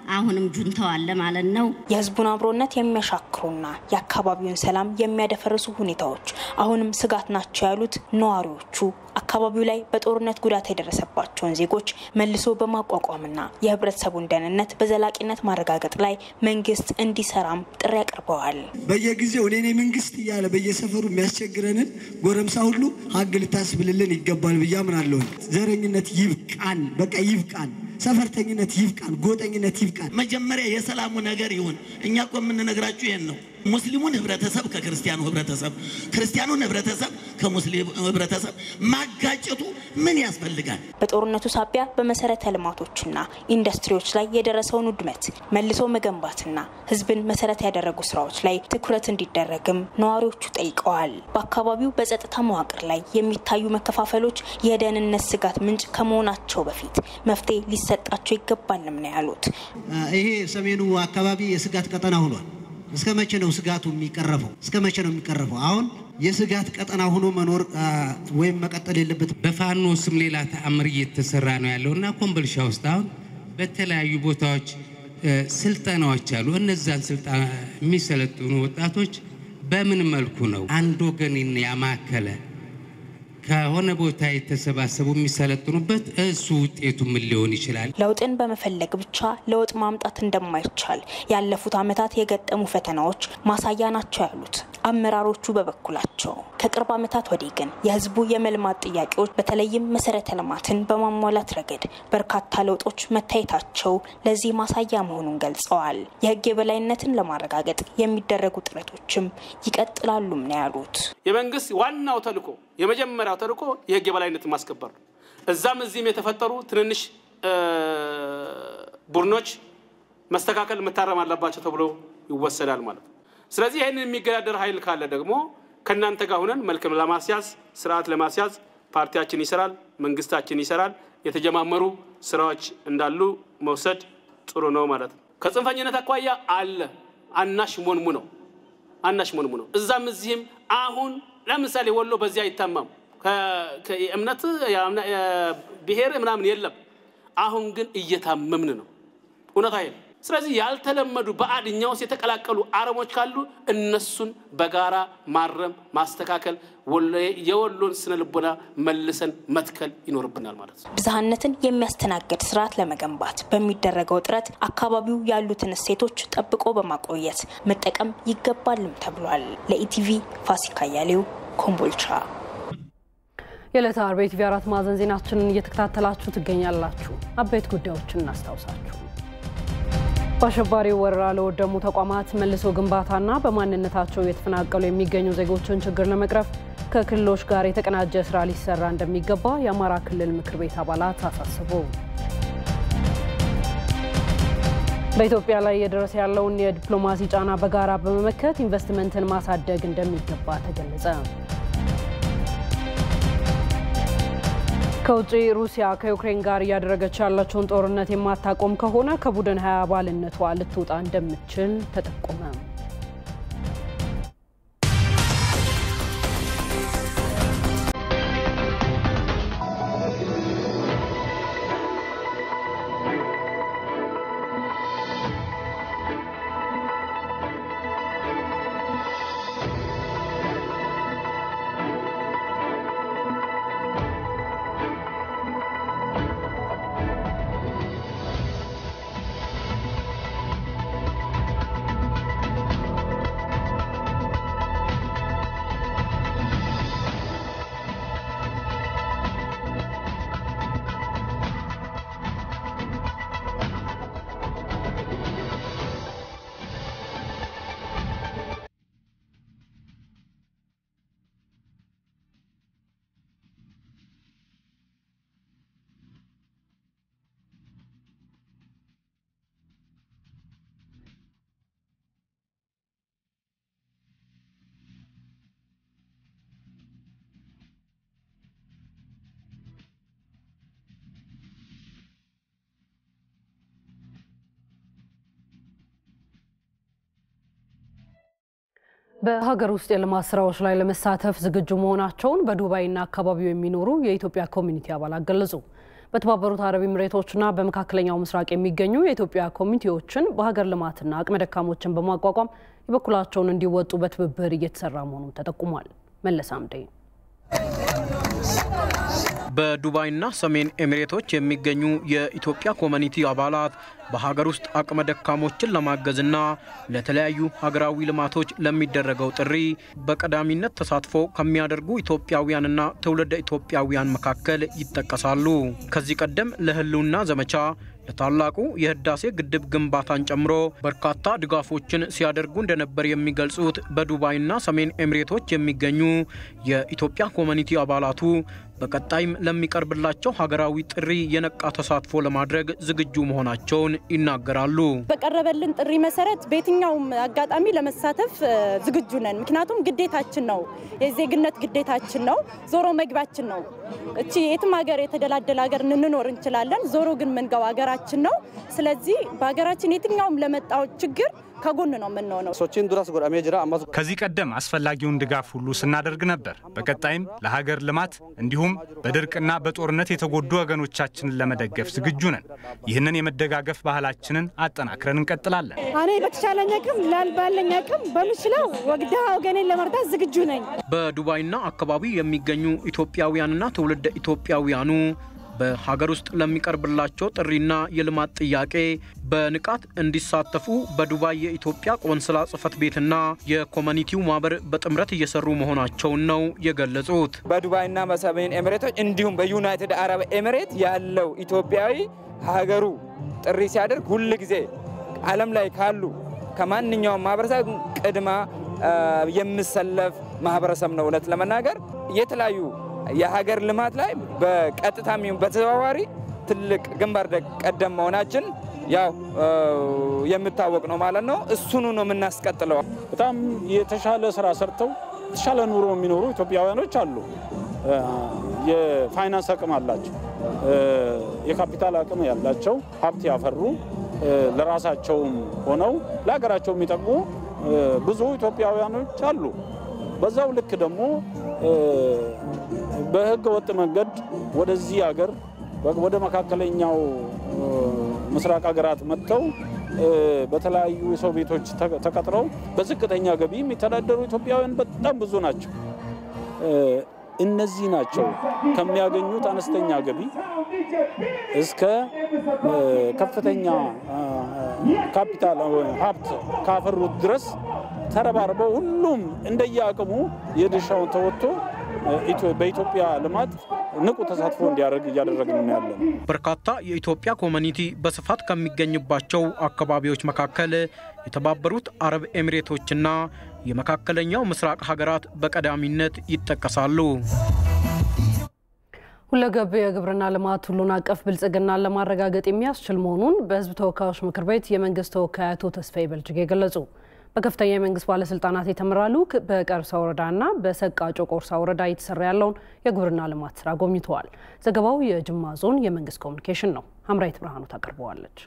አሁንም ጁንታው አለ ማለት ነው። የህዝቡን አብሮነት የሚያሻክሩና የአካባቢውን ሰላም የሚያደፈርሱ ሁኔታዎች አሁንም ስጋት ናቸው ያሉት ነዋሪዎቹ አካባቢው ላይ በጦርነት ጉዳት የደረሰባቸውን ዜጎች መልሶ በማቋቋምና የህብረተሰቡን ደህንነት በዘላቂነት ማረጋገጥ ላይ መንግስት እንዲሰራም ጥሪ አቅርበዋል። በየጊዜው እኔ እኔ መንግስት እያለ በየሰፈሩ የሚያስቸግረንን ጎረምሳ ሁሉ ሀግ ልታስብልልን ይገባል ብዬ አምናለሁ። ዘረኝነት ይብቃን፣ በቃ ይብቃን። ሰፈርተኝነት ይብቃን፣ ጎጠኝነት ይብቃን። መጀመሪያ የሰላሙ ነገር ይሁን። እኛ እኮ የምንነግራችሁ ይሄን ነው። ሙስሊሙን ህብረተሰብ ከክርስቲያኑ ህብረተሰብ፣ ክርስቲያኑን ህብረተሰብ ከሙስሊም ህብረተሰብ ማጋጨቱ ምን ያስፈልጋል? በጦርነቱ ሳቢያ በመሰረተ ልማቶችና ኢንዱስትሪዎች ላይ የደረሰውን ውድመት መልሶ መገንባትና ህዝብን መሰረት ያደረጉ ስራዎች ላይ ትኩረት እንዲደረግም ነዋሪዎቹ ጠይቀዋል። በአካባቢው በጸጥታ መዋቅር ላይ የሚታዩ መከፋፈሎች የደህንነት ስጋት ምንጭ ከመሆናቸው በፊት መፍትሄ ሊሰጣቸው ይገባልም ነው ያሉት። ይሄ ሰሜኑ አካባቢ የስጋት ቀጠና ሆኗል። እስከ መቼ ነው ስጋቱ የሚቀረፈው? እስከ መቼ ነው የሚቀረፈው? አሁን የስጋት ቀጠና ሆኖ መኖር ወይም መቀጠል የለበትም። በፋኖ ስም ሌላ ተአምር እየተሰራ ነው ያለው እና ኮምቦልቻ ውስጥ አሁን በተለያዩ ቦታዎች ስልጠናዎች አሉ። እነዛን ስልጠና የሚሰለጥኑ ወጣቶች በምን መልኩ ነው አንድ ወገንን ያማከለ ከሆነ ቦታ የተሰባሰቡ የሚሰለጥኑበት እሱ ውጤቱ ምን ሊሆን ይችላል? ለውጥን በመፈለግ ብቻ ለውጥ ማምጣት እንደማይቻል ያለፉት ዓመታት የገጠሙ ፈተናዎች ማሳያ ናቸው ያሉት አመራሮቹ በበኩላቸው ከቅርብ ዓመታት ወዲህ ግን የህዝቡ የመልማት ጥያቄዎች በተለይም መሰረተ ልማትን በማሟላት ረገድ በርካታ ለውጦች መታየታቸው ለዚህ ማሳያ መሆኑን ገልጸዋል። የህግ የበላይነትን ለማረጋገጥ የሚደረጉ ጥረቶችም ይቀጥላሉም ነው ያሉት። የመንግስት ዋናው ተልዕኮ የመጀመሪያው ተልዕኮ የህግ የበላይነትን ማስከበር ነው። እዛም እዚህም የተፈጠሩ ትንንሽ ቡድኖች መስተካከል መታረም አለባቸው ተብሎ ይወሰዳል ማለት ነው። ስለዚህ ይህንን የሚገዳደር ኃይል ካለ ደግሞ ከእናንተ ጋር ሁነን መልክም ለማስያዝ ስርዓት ለማስያዝ ፓርቲያችን ይሰራል፣ መንግስታችን ይሰራል። የተጀማመሩ ስራዎች እንዳሉ መውሰድ ጥሩ ነው ማለት ነው። ከጽንፈኝነት አኳያ አለ አናሽ ሞንሙ ነው አናሽ ሞንሙ ነው። እዛም እዚህም አሁን ለምሳሌ ወሎ በዚህ አይታማም። እምነት ብሔር ምናምን የለም። አሁን ግን እየታመምን ነው። እውነት አይደል? ስለዚህ ያልተለመዱ በአድ እኛ ውስጥ የተቀላቀሉ አረሞች ካሉ እነሱን በጋራ ማረም፣ ማስተካከል የወሎን ስነ ልቦና መልሰን መትከል ይኖርብናል ማለት ነው። ብዝሃነትን የሚያስተናግድ ስርዓት ለመገንባት በሚደረገው ጥረት አካባቢው ያሉትን እሴቶች ጠብቆ በማቆየት መጠቀም ይገባልም ተብሏል። ለኢቲቪ ፋሲካ ያሌው ኮምቦልቻ። የዕለተ ዓርብ የኢቲቪ አራት ማዕዘን ዜናችንን እየተከታተላችሁ ትገኛላችሁ። አበይት ጉዳዮችን እናስታውሳችሁ። በአሸባሪው ወረራ ለወደሙ ተቋማት መልሶ ግንባታና በማንነታቸው የተፈናቀሉ የሚገኙ ዜጎችን ችግር ለመቅረፍ ከክልሎች ጋር የተቀናጀ ስራ ሊሰራ እንደሚገባ የአማራ ክልል ምክር ቤት አባላት አሳስቡ። በኢትዮጵያ ላይ እየደረሰ ያለውን የዲፕሎማሲ ጫና በጋራ በመመከት ኢንቨስትመንትን ማሳደግ እንደሚገባ ተገለጸ። ከውጭ ሩሲያ ከዩክሬን ጋር እያደረገች ያለችውን ጦርነት የማታቆም ከሆነ ከቡድን ሀያ አባልነቷ ልትወጣ እንደምትችል ተጠቆመ። በሀገር ውስጥ የልማት ስራዎች ላይ ለመሳተፍ ዝግጁ መሆናቸውን በዱባይና አካባቢው የሚኖሩ የኢትዮጵያ ኮሚኒቲ አባላት ገለጹ። በተባበሩት አረብ ኤምሬቶችና በመካከለኛው ምስራቅ የሚገኙ የኢትዮጵያ ኮሚኒቲዎችን በሀገር ልማትና አቅመ ደካሞችን በማቋቋም የበኩላቸውን እንዲወጡ በትብብር እየተሰራ መሆኑን ተጠቁሟል። መለስ አምዴ በዱባይና ሰሜን ኤሚሬቶች የሚገኙ የኢትዮጵያ ኮሚኒቲ አባላት በሀገር ውስጥ አቅመ ደካሞችን ለማገዝና ለተለያዩ ሀገራዊ ልማቶች ለሚደረገው ጥሪ በቀዳሚነት ተሳትፎ ከሚያደርጉ ኢትዮጵያውያንና ትውልደ ኢትዮጵያውያን መካከል ይጠቀሳሉ። ከዚህ ቀደም ለሕልውና ዘመቻ ለታላቁ የህዳሴ ግድብ ግንባታን ጨምሮ በርካታ ድጋፎችን ሲያደርጉ እንደነበር የሚገልጹት በዱባይና ሰሜን ኤሚሬቶች የሚገኙ የኢትዮጵያ ኮሚኒቲ አባላቱ በቀጣይም ለሚቀርብላቸው ሀገራዊ ጥሪ የነቃ ተሳትፎ ለማድረግ ዝግጁ መሆናቸውን ይናገራሉ። በቀረበልን ጥሪ መሰረት በየትኛውም አጋጣሚ ለመሳተፍ ዝግጁ ነን። ምክንያቱም ግዴታችን ነው፣ የዜግነት ግዴታችን ነው፣ ዞሮ መግቢያችን ነው። እቺ የትም ሀገር የተደላደለ ሀገር እንኖር እንችላለን፣ ዞሮ ግን ምንገባ ሀገራችን ነው። ስለዚህ በሀገራችን የትኛውም ለመጣው ችግር ከጎን ነው የምንሆነው። ከዚህ ቀደም አስፈላጊውን ድጋፍ ሁሉ ስናደርግ ነበር። በቀጣይም ለሀገር ልማት እንዲሁም በድርቅና በጦርነት የተጎዱ ወገኖቻችንን ለመደገፍ ዝግጁ ነን። ይህንን የመደጋገፍ ባህላችንን አጠናክረን እንቀጥላለን። እኔ በተቻለኝ አቅም ባለኝ አቅም በምችለው ወግዳ ወገኔን ለመርዳት ዝግጁ ነኝ። በዱባይና አካባቢ የሚገኙ ኢትዮጵያውያንና ትውልደ ኢትዮጵያውያኑ በሀገር ውስጥ ለሚቀርብላቸው ጥሪና የልማት ጥያቄ በንቃት እንዲሳተፉ በዱባይ የኢትዮጵያ ቆንስላ ጽሕፈት ቤትና የኮሚኒቲው ማህበር በጥምረት እየሰሩ መሆናቸውን ነው የገለጹት። በዱባይና በሰሜን ኤሚሬቶች እንዲሁም በዩናይትድ አረብ ኤሚሬት ያለው ኢትዮጵያዊ ሀገሩ ጥሪ ሲያደርግ ሁል ጊዜ ዓለም ላይ ካሉ ከማንኛውም ማህበረሰብ ቅድማ የምሰለፍ ማህበረሰብ ነው። እውነት ለመናገር የተለያዩ የሀገር ልማት ላይ በቀጥታም ይሁን በተዘዋዋሪ ትልቅ ግንባር ቀደም መሆናችን ያው የምታወቅ ነው ማለት ነው። እሱኑ ነው የምናስቀጥለው። በጣም የተሻለ ስራ ሰርተው የተሻለ ኑሮ የሚኖሩ ኢትዮጵያውያኖች አሉ። የፋይናንስ አቅም አላቸው፣ የካፒታል አቅም ያላቸው ሀብት ያፈሩ ለራሳቸውም ሆነው ለሀገራቸው የሚጠቅሙ ብዙ ኢትዮጵያውያኖች አሉ። በዛው ልክ ደግሞ በህገ ወጥ መንገድ ወደዚህ ሀገር ወደ መካከለኛው ምስራቅ ሀገራት መጥተው በተለያዩ የሰው ቤቶች ተቀጥረው በዝቅተኛ ገቢ የሚተዳደሩ ኢትዮጵያውያን በጣም ብዙ ናቸው። እነዚህ ናቸው ከሚያገኙት አነስተኛ ገቢ እስከ ከፍተኛ ካፒታል ሀብት ካፈሩት ድረስ ተረባርበው ሁሉም እንደየአቅሙ የድርሻውን ተወጥቶ በኢትዮጵያ ልማት ንቁ ተሳትፎ እንዲያደርግ እያደረግን ነው ያለን። በርካታ የኢትዮጵያ ኮሚኒቲ በስፋት ከሚገኝባቸው አካባቢዎች መካከል የተባበሩት አረብ ኤሚሬቶችና የመካከለኛው ምስራቅ ሀገራት በቀዳሚነት ይጠቀሳሉ። ሁለገብ የግብርና ልማት ሁሉን አቀፍ ብልጽግናን ለማረጋገጥ የሚያስችል መሆኑን በሕዝብ ተወካዮች ምክር ቤት የመንግስት ተወካይ አቶ ተስፋዬ በልጅጌ ገለጹ። በከፍተኛ የመንግስት ባለስልጣናት የተመራ ልዑክ በቀርሳ ወረዳና በሰቃ ጮቆርሳ ወረዳ እየተሰራ ያለውን የግብርና ልማት ስራ ጎብኝተዋል። ዘገባው የጅማ ዞን የመንግስት ኮሚኒኬሽን ነው። ሀምራዊት ብርሃኑ ታቀርበዋለች።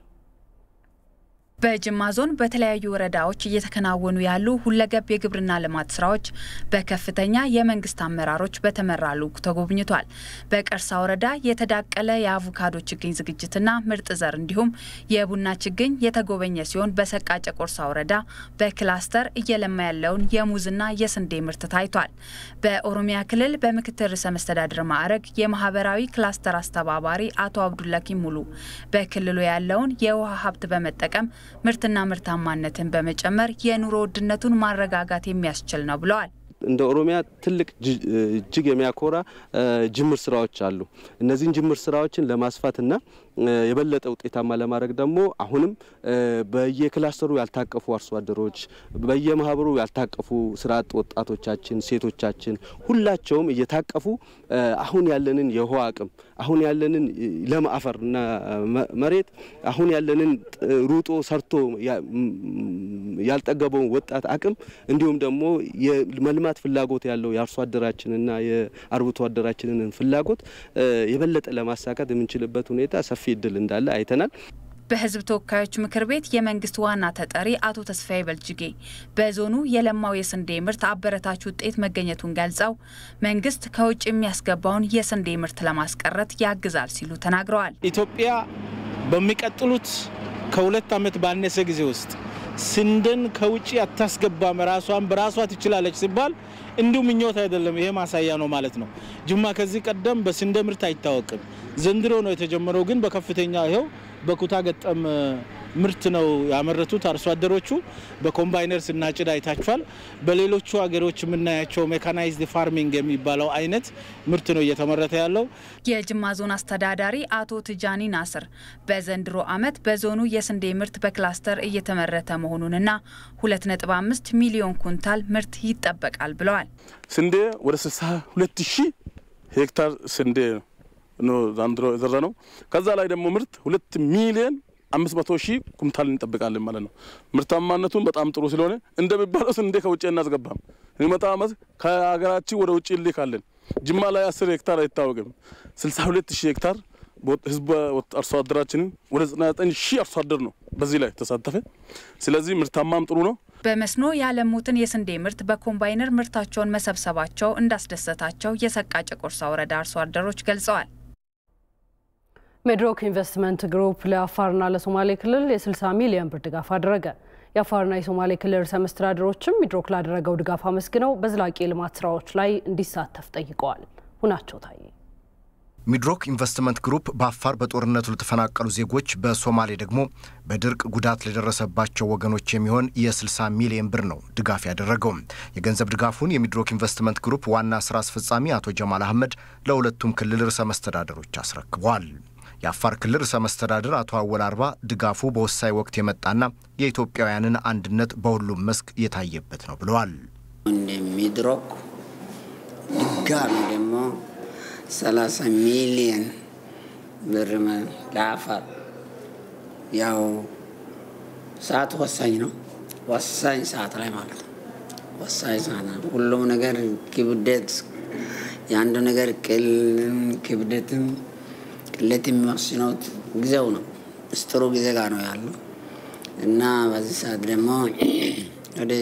በጅማ ዞን በተለያዩ ወረዳዎች እየተከናወኑ ያሉ ሁለገብ የግብርና ልማት ስራዎች በከፍተኛ የመንግስት አመራሮች በተመራ ልዑክ ተጎብኝቷል። በቀርሳ ወረዳ የተዳቀለ የአቮካዶ ችግኝ ዝግጅትና ምርጥ ዘር እንዲሁም የቡና ችግኝ የተጎበኘ ሲሆን በሰቃ ጨቆርሳ ወረዳ በክላስተር እየለማ ያለውን የሙዝና የስንዴ ምርት ታይቷል። በኦሮሚያ ክልል በምክትል ርዕሰ መስተዳድር ማዕረግ የማህበራዊ ክላስተር አስተባባሪ አቶ አብዱላኪም ሙሉ በክልሉ ያለውን የውሃ ሀብት በመጠቀም ምርትና ምርታማነትን በመጨመር የኑሮ ውድነቱን ማረጋጋት የሚያስችል ነው ብለዋል። እንደ ኦሮሚያ ትልቅ እጅግ የሚያኮራ ጅምር ስራዎች አሉ። እነዚህን ጅምር ስራዎችን ለማስፋትና የበለጠ ውጤታማ ለማድረግ ደግሞ አሁንም በየክላስተሩ ያልታቀፉ አርሶ አደሮች፣ በየማህበሩ ያልታቀፉ ስራ አጥ ወጣቶቻችን፣ ሴቶቻችን ሁላቸውም እየታቀፉ አሁን ያለንን የውሃ አቅም አሁን ያለንን ለም አፈርና መሬት አሁን ያለንን ሩጦ ሰርቶ ያልጠገበውን ወጣት አቅም እንዲሁም ደግሞ የመልማት ፍላጎት ያለው የአርሶ አደራችንና የአርብቶ አደራችንን ፍላጎት የበለጠ ለማሳካት የምንችልበት ሁኔታ ሰፊ እድል እንዳለ አይተናል። በሕዝብ ተወካዮች ምክር ቤት የመንግስት ዋና ተጠሪ አቶ ተስፋዬ በልጅጌ በዞኑ የለማው የስንዴ ምርት አበረታች ውጤት መገኘቱን ገልጸው መንግስት ከውጭ የሚያስገባውን የስንዴ ምርት ለማስቀረት ያግዛል ሲሉ ተናግረዋል። ኢትዮጵያ በሚቀጥሉት ከሁለት ዓመት ባነሰ ጊዜ ውስጥ ስንዴን ከውጭ አታስገባም፣ ራሷን በራሷ ትችላለች ሲባል እንዲሁ ምኞት አይደለም፣ ይሄ ማሳያ ነው ማለት ነው። ጅማ ከዚህ ቀደም በስንዴ ምርት አይታወቅም። ዘንድሮ ነው የተጀመረው፣ ግን በከፍተኛ ይኸው በኩታ ገጠም ምርት ነው ያመረቱት አርሶ አደሮቹ። በኮምባይነር ስናጭድ አይታችኋል። በሌሎቹ ሀገሮች የምናያቸው ሜካናይዝድ ፋርሚንግ የሚባለው አይነት ምርት ነው እየተመረተ ያለው። የጅማ ዞን አስተዳዳሪ አቶ ትጃኒ ናስር በዘንድሮ ዓመት በዞኑ የስንዴ ምርት በክላስተር እየተመረተ መሆኑንና 2.5 ሚሊዮን ኩንታል ምርት ይጠበቃል ብለዋል። ስንዴ ወደ 62 ሺህ ሄክታር ስንዴ ነው ዘንድሮ የዘራ ነው። ከዛ ላይ ደግሞ ምርት ሁለት ሚሊዮን አምስት መቶ ሺህ ኩንታል እንጠብቃለን ማለት ነው። ምርታማነቱን በጣም ጥሩ ስለሆነ እንደሚባለው ስንዴ ከውጭ እናስገባም። የሚመጣ ዓመት ከሀገራችን ወደ ውጭ እንልካለን። ጅማ ላይ አስር ሄክታር አይታወቅም። ስልሳ ሁለት ሺህ ሄክታር ህዝብ አርሶ አደራችንን ወደ ዘጠና ዘጠኝ ሺህ አርሶ አደር ነው በዚህ ላይ ተሳተፈ። ስለዚህ ምርታማም ጥሩ ነው። በመስኖ ያለሙትን የስንዴ ምርት በኮምባይነር ምርታቸውን መሰብሰባቸው እንዳስደሰታቸው የሰቃ ጨቆርሳ ወረዳ አርሶ አደሮች ገልጸዋል። ሜድሮክ ኢንቨስትመንት ግሩፕ ለአፋርና ለሶማሌ ክልል የ60 ሚሊዮን ብር ድጋፍ አደረገ። የአፋርና የሶማሌ ክልል ርዕሰ መስተዳድሮችም ሚድሮክ ላደረገው ድጋፍ አመስግነው በዘላቂ የልማት ስራዎች ላይ እንዲሳተፍ ጠይቀዋል። ሁናቸው ታዬ ሚድሮክ ኢንቨስትመንት ግሩፕ በአፋር በጦርነቱ ለተፈናቀሉ ዜጎች፣ በሶማሌ ደግሞ በድርቅ ጉዳት ለደረሰባቸው ወገኖች የሚሆን የ60 ሚሊዮን ብር ነው ድጋፍ ያደረገው። የገንዘብ ድጋፉን የሚድሮክ ኢንቨስትመንት ግሩፕ ዋና ስራ አስፈጻሚ አቶ ጀማል አህመድ ለሁለቱም ክልል ርዕሰ መስተዳደሮች አስረክበዋል። የአፋር ክልል ርዕሰ መስተዳድር አቶ አወል አርባ ድጋፉ በወሳኝ ወቅት የመጣና የኢትዮጵያውያንን አንድነት በሁሉም መስክ የታየበት ነው ብለዋል። ሚድሮክ ድጋሚ ደግሞ 30 ሚሊየን ብር ለአፋር ያው ሰዓት ወሳኝ ነው። ወሳኝ ሰዓት ላይ ማለት ነው። ወሳኝ ሰዓት ነው። ሁሉም ነገር ክብደት የአንዱ ነገር ቅል ክብደትም ቅለት የሚወስነው ጊዜው ነው። ምስጢሩ ጊዜ ጋር ነው ያለው እና በዚህ ሰዓት ደግሞ ወደ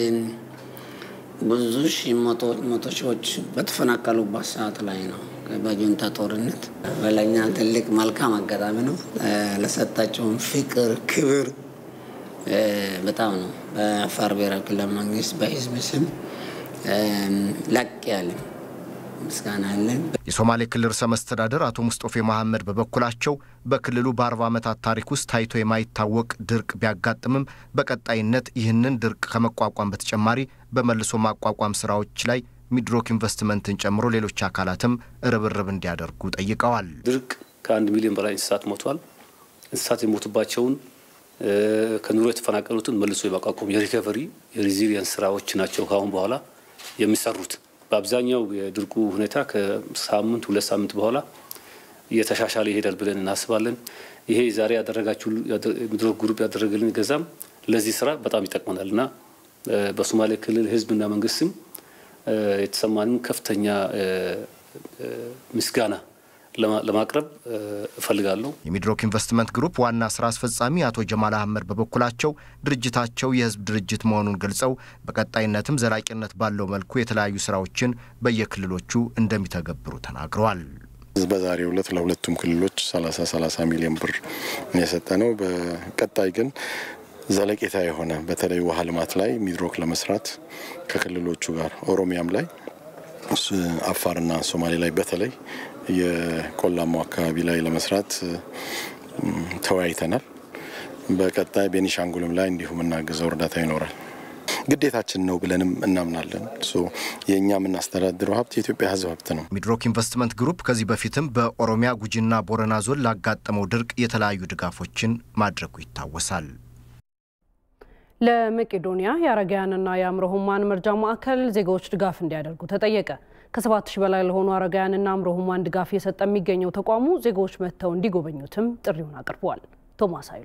ብዙ ሺህ መቶ ሺዎች በተፈናቀሉበት ሰዓት ላይ ነው በጁንታ ጦርነት በለኛ ትልቅ መልካም አጋጣሚ ነው። ለሰጣቸውን ፍቅር፣ ክብር በጣም ነው በአፋር ብሔራዊ ክልላዊ መንግስት በህዝብ ስም ላቅ ያለ ምስጋና አለን። የሶማሌ ክልል ርዕሰ መስተዳደር አቶ ሙስጦፌ መሐመድ በበኩላቸው በክልሉ በአርባ ዓመታት ታሪክ ውስጥ ታይቶ የማይታወቅ ድርቅ ቢያጋጥምም በቀጣይነት ይህንን ድርቅ ከመቋቋም በተጨማሪ በመልሶ ማቋቋም ስራዎች ላይ ሚድሮክ ኢንቨስትመንትን ጨምሮ ሌሎች አካላትም ርብርብ እንዲያደርጉ ጠይቀዋል። ድርቅ ከአንድ ሚሊዮን በላይ እንስሳት ሞቷል። እንስሳት የሞቱባቸውን ከኑሮ የተፈናቀሉትን መልሶ የማቋቋም የሪከቨሪ የሪዚሊየንስ ስራዎች ናቸው ከአሁን በኋላ የሚሰሩት። በአብዛኛው የድርቁ ሁኔታ ከሳምንት ሁለት ሳምንት በኋላ እየተሻሻለ ይሄዳል ብለን እናስባለን። ይሄ ዛሬ ያደረጋችሁ ሚድሮክ ግሩፕ ያደረገልን ገዛም ለዚህ ስራ በጣም ይጠቅመናል እና በሶማሌ ክልል ህዝብና መንግስትም የተሰማንን ከፍተኛ ምስጋና ለማቅረብ እፈልጋለሁ። የሚድሮክ ኢንቨስትመንት ግሩፕ ዋና ስራ አስፈጻሚ አቶ ጀማል አህመድ በበኩላቸው ድርጅታቸው የህዝብ ድርጅት መሆኑን ገልጸው በቀጣይነትም ዘላቂነት ባለው መልኩ የተለያዩ ስራዎችን በየክልሎቹ እንደሚተገብሩ ተናግረዋል። በዛሬው ዕለት ለሁለቱም ክልሎች 30 30 ሚሊዮን ብር የሰጠ ነው። በቀጣይ ግን ዘለቄታ የሆነ በተለይ ውሃ ልማት ላይ ሚድሮክ ለመስራት ከክልሎቹ ጋር ኦሮሚያም ላይ አፋርና ሶማሌ ላይ በተለይ የቆላማው አካባቢ ላይ ለመስራት ተወያይተናል። በቀጣይ ቤኒሻንጉልም ላይ እንዲሁ የምናግዘው እርዳታ ይኖራል። ግዴታችን ነው ብለንም እናምናለን። የእኛ የምናስተዳድረው ሀብት የኢትዮጵያ ህዝብ ሀብት ነው። ሚድሮክ ኢንቨስትመንት ግሩፕ ከዚህ በፊትም በኦሮሚያ ጉጂና ቦረና ዞን ላጋጠመው ድርቅ የተለያዩ ድጋፎችን ማድረጉ ይታወሳል። ለመቄዶንያ የአረጋውያንና የአእምሮ ህሙማን መርጃ ማዕከል ዜጋዎች ድጋፍ እንዲያደርጉ ተጠየቀ። ከሰባት ሺህ በላይ ለሆኑ አረጋውያንና አእምሮ ህሙማን ድጋፍ እየሰጠ የሚገኘው ተቋሙ ዜጋዎች መጥተው እንዲጎበኙትም ጥሪውን አቅርበዋል። ቶማስ ኃይሉ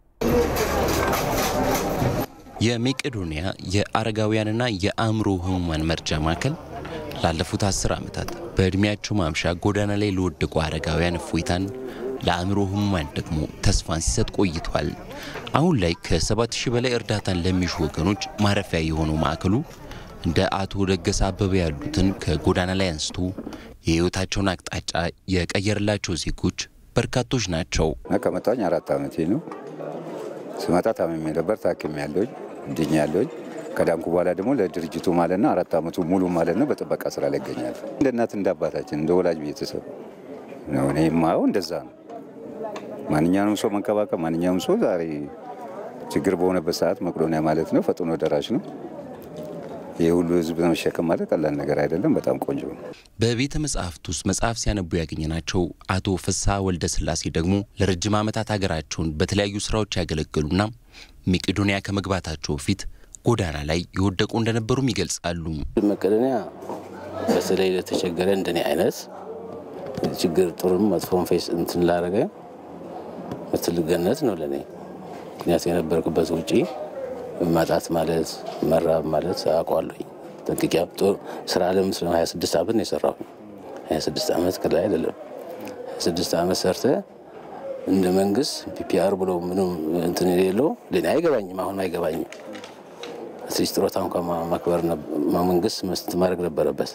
የመቄዶንያ የአረጋውያንና የአእምሮ ህሙማን መርጃ ማዕከል ላለፉት አስር ዓመታት በዕድሜያቸው ማምሻ ጎዳና ላይ ለወደቁ አረጋውያን እፎይታን፣ ለአእምሮ ህሙማን ደግሞ ተስፋን ሲሰጥ ቆይቷል። አሁን ላይ ከሰባት ሺህ በላይ እርዳታን ለሚሹ ወገኖች ማረፊያ የሆነው ማዕከሉ እንደ አቶ ደገሰ አበበ ያሉትን ከጎዳና ላይ አንስቶ የህይወታቸውን አቅጣጫ የቀየረላቸው ዜጎች በርካቶች ናቸው። ከመጣሁኝ አራት ዓመቴ ነው። ስመጣ ታምሜ ነበር። ታክሜ ያለሁኝ ድኜ ያለሁኝ ከዳንኩ በኋላ ደግሞ ለድርጅቱ ማለት ነው አራት ዓመቱ ሙሉ ማለት ነው በጥበቃ ስራ ላይ ይገኛል። እንደ እናት እንደ አባታችን እንደ ወላጅ ቤተሰብ ነው እኔ የማየው እንደዛ ነው። ማንኛውንም ሰው መንከባከብ፣ ማንኛውም ሰው ዛሬ ችግር በሆነበት ሰዓት መቄዶንያ ማለት ነው ፈጥኖ ደራሽ ነው። ይህ ሁሉ ህዝብ መሸከም ማለት ቀላል ነገር አይደለም። በጣም ቆንጆ ነው። በቤተ መጻሕፍት ውስጥ መጽሐፍ ሲያነቡ ያገኘናቸው አቶ ፍስሐ ወልደ ስላሴ ደግሞ ለረጅም ዓመታት ሀገራቸውን በተለያዩ ስራዎች ያገለገሉና መቄዶንያ ከመግባታቸው በፊት ጎዳና ላይ የወደቁ እንደነበሩም ይገልጻሉ። መቄዶንያ በተለይ ለተቸገረ እንደኔ አይነት ችግር ጥሩም መጥፎን ፌስ እንትን ላረገ ትልቅ ገነት ነው ለእኔ። ምክንያቱ የነበርኩበት ውጪ ማጣት ማለት መራብ ማለት አውቀዋለሁኝ ጠንቅቄ። ስራ አለም ስለ 26 ዓመት ነው የሰራሁ። 26 ዓመት ከላይ አይደለም። 26 ዓመት ሰርተ እንደ መንግስት ፒፒአር ብሎ ምንም እንትን የሌለው ለእኔ አይገባኝም። አሁን አይገባኝም። አትሊስት ጥሮታ እንኳን ማክበር መንግስት መስት ማድረግ ነበረበት።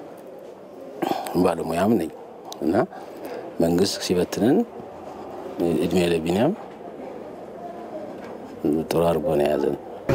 ባለሙያም ነኝ እና መንግስት ሲበትነን እድሜ ለቢኒያም ጥሩ አድርጎ ነው የያዘን።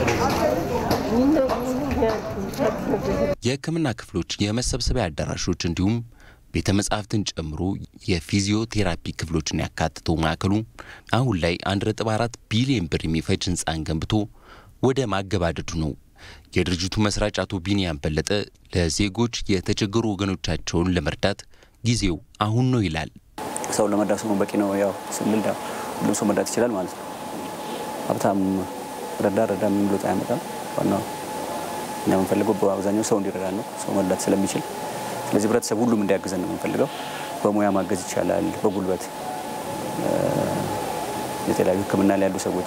የሕክምና ክፍሎች፣ የመሰብሰቢያ አዳራሾች እንዲሁም ቤተ መጻሕፍትን ጨምሮ የፊዚዮቴራፒ ክፍሎችን ያካትተው ማዕከሉ አሁን ላይ 1.4 ቢሊዮን ብር የሚፈጅ ህንፃን ገንብቶ ወደ ማገባደዱ ነው። የድርጅቱ መስራች አቶ ቢኒያም በለጠ ለዜጎች የተቸገሩ ወገኖቻቸውን ለመርዳት ጊዜው አሁን ነው ይላል። ሰው ለመርዳት ሰው በቂ ነው ያው ስንል ሁሉም ሰው መርዳት ይችላል ማለት ነው። ሀብታም ረዳ ረዳ ምን ብሎት አያመጣም። ዋናው እኛ የምንፈልገው በአብዛኛው ሰው እንዲረዳ ነው፣ ሰው መርዳት ስለሚችል። ስለዚህ ህብረተሰብ ሁሉም እንዲያግዘን ነው የምንፈልገው። በሙያ ማገዝ ይቻላል፣ በጉልበት የተለያዩ ሕክምና ላይ ያሉ ሰዎች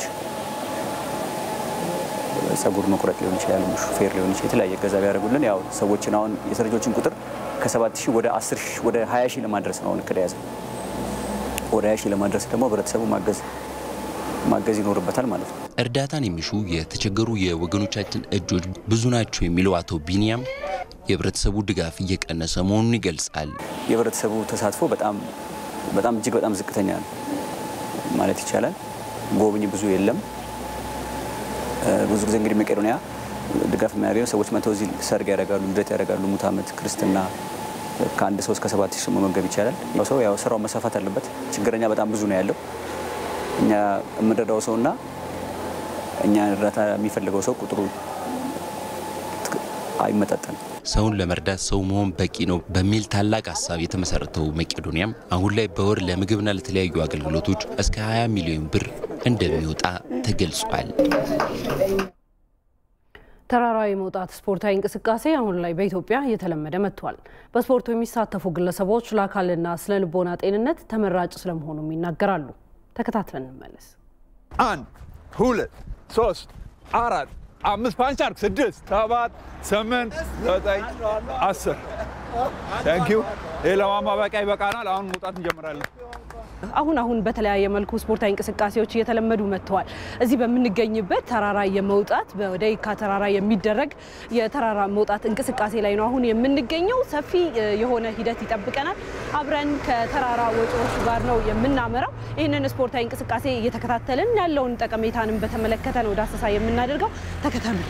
ጸጉር መቁረጥ ሊሆን ይችላል፣ ሹፌር ሊሆን ይችላል። የተለያየ ገዛ ቢያደርጉልን ያው ሰዎችን አሁን የሰረጆችን ቁጥር ከሰባት ሺህ ወደ አስር ሺህ ወደ ሀያ ሺህ ለማድረስ ነው አሁን እቅድ የያዘው። ወደ ሀያ ሺህ ለማድረስ ደግሞ ህብረተሰቡ ማገዝ ማገዝ ይኖርበታል ማለት ነው። እርዳታን የሚሹ የተቸገሩ የወገኖቻችን እጆች ብዙ ናቸው የሚለው አቶ ቢኒያም የህብረተሰቡ ድጋፍ እየቀነሰ መሆኑን ይገልጻል። የህብረተሰቡ ተሳትፎ በጣም በጣም እጅግ በጣም ዝቅተኛ ነው ማለት ይቻላል። ጎብኝ ብዙ የለም። ብዙ ጊዜ እንግዲህ መቄዶንያ ድጋፍ የሚያገኘው ሰዎች መተው እዚህ ሰርግ ያደርጋሉ፣ ልደት ያደርጋሉ፣ ሙት ዓመት፣ ክርስትና ከአንድ ሰው እስከ ሰባት ሺህ ሰው መመገብ ይቻላል። ሰው ያው ስራው መሰፋት አለበት። ችግረኛ በጣም ብዙ ነው ያለው። እኛ የምንረዳው ሰውና እኛ እርዳታ የሚፈልገው ሰው ቁጥሩ አይመጣጠንም። ሰውን ለመርዳት ሰው መሆን በቂ ነው በሚል ታላቅ ሀሳብ የተመሰረተው መቄዶንያም አሁን ላይ በወር ለምግብና ለተለያዩ አገልግሎቶች እስከ 20 ሚሊዮን ብር እንደሚወጣ ተገልጿል። ተራራ የመውጣት ስፖርታዊ እንቅስቃሴ አሁን ላይ በኢትዮጵያ እየተለመደ መጥቷል። በስፖርቱ የሚሳተፉ ግለሰቦች ለአካልና ስነ ልቦና ጤንነት ተመራጭ ስለመሆኑም ይናገራሉ። ተከታትለን እንመለስ። አንድ ሁለት ሶስት አራት አምስት ፓንች አርግ ስድስት ሰባት ስምንት ዘጠኝ አስር ታንኪዩ። ይህ ለማማበቂያ ይበቃናል። አሁን መውጣት እንጀምራለን። አሁን አሁን በተለያየ መልኩ ስፖርታዊ እንቅስቃሴዎች እየተለመዱ መጥተዋል። እዚህ በምንገኝበት ተራራ የመውጣት ወደ የካ ተራራ የሚደረግ የተራራ መውጣት እንቅስቃሴ ላይ ነው አሁን የምንገኘው። ሰፊ የሆነ ሂደት ይጠብቀናል። አብረን ከተራራ ወጪዎች ጋር ነው የምናመራው። ይህንን ስፖርታዊ እንቅስቃሴ እየተከታተልን ያለውን ጠቀሜታንም በተመለከተ ነው ዳሰሳ የምናደርገው። ተከተሉኝ።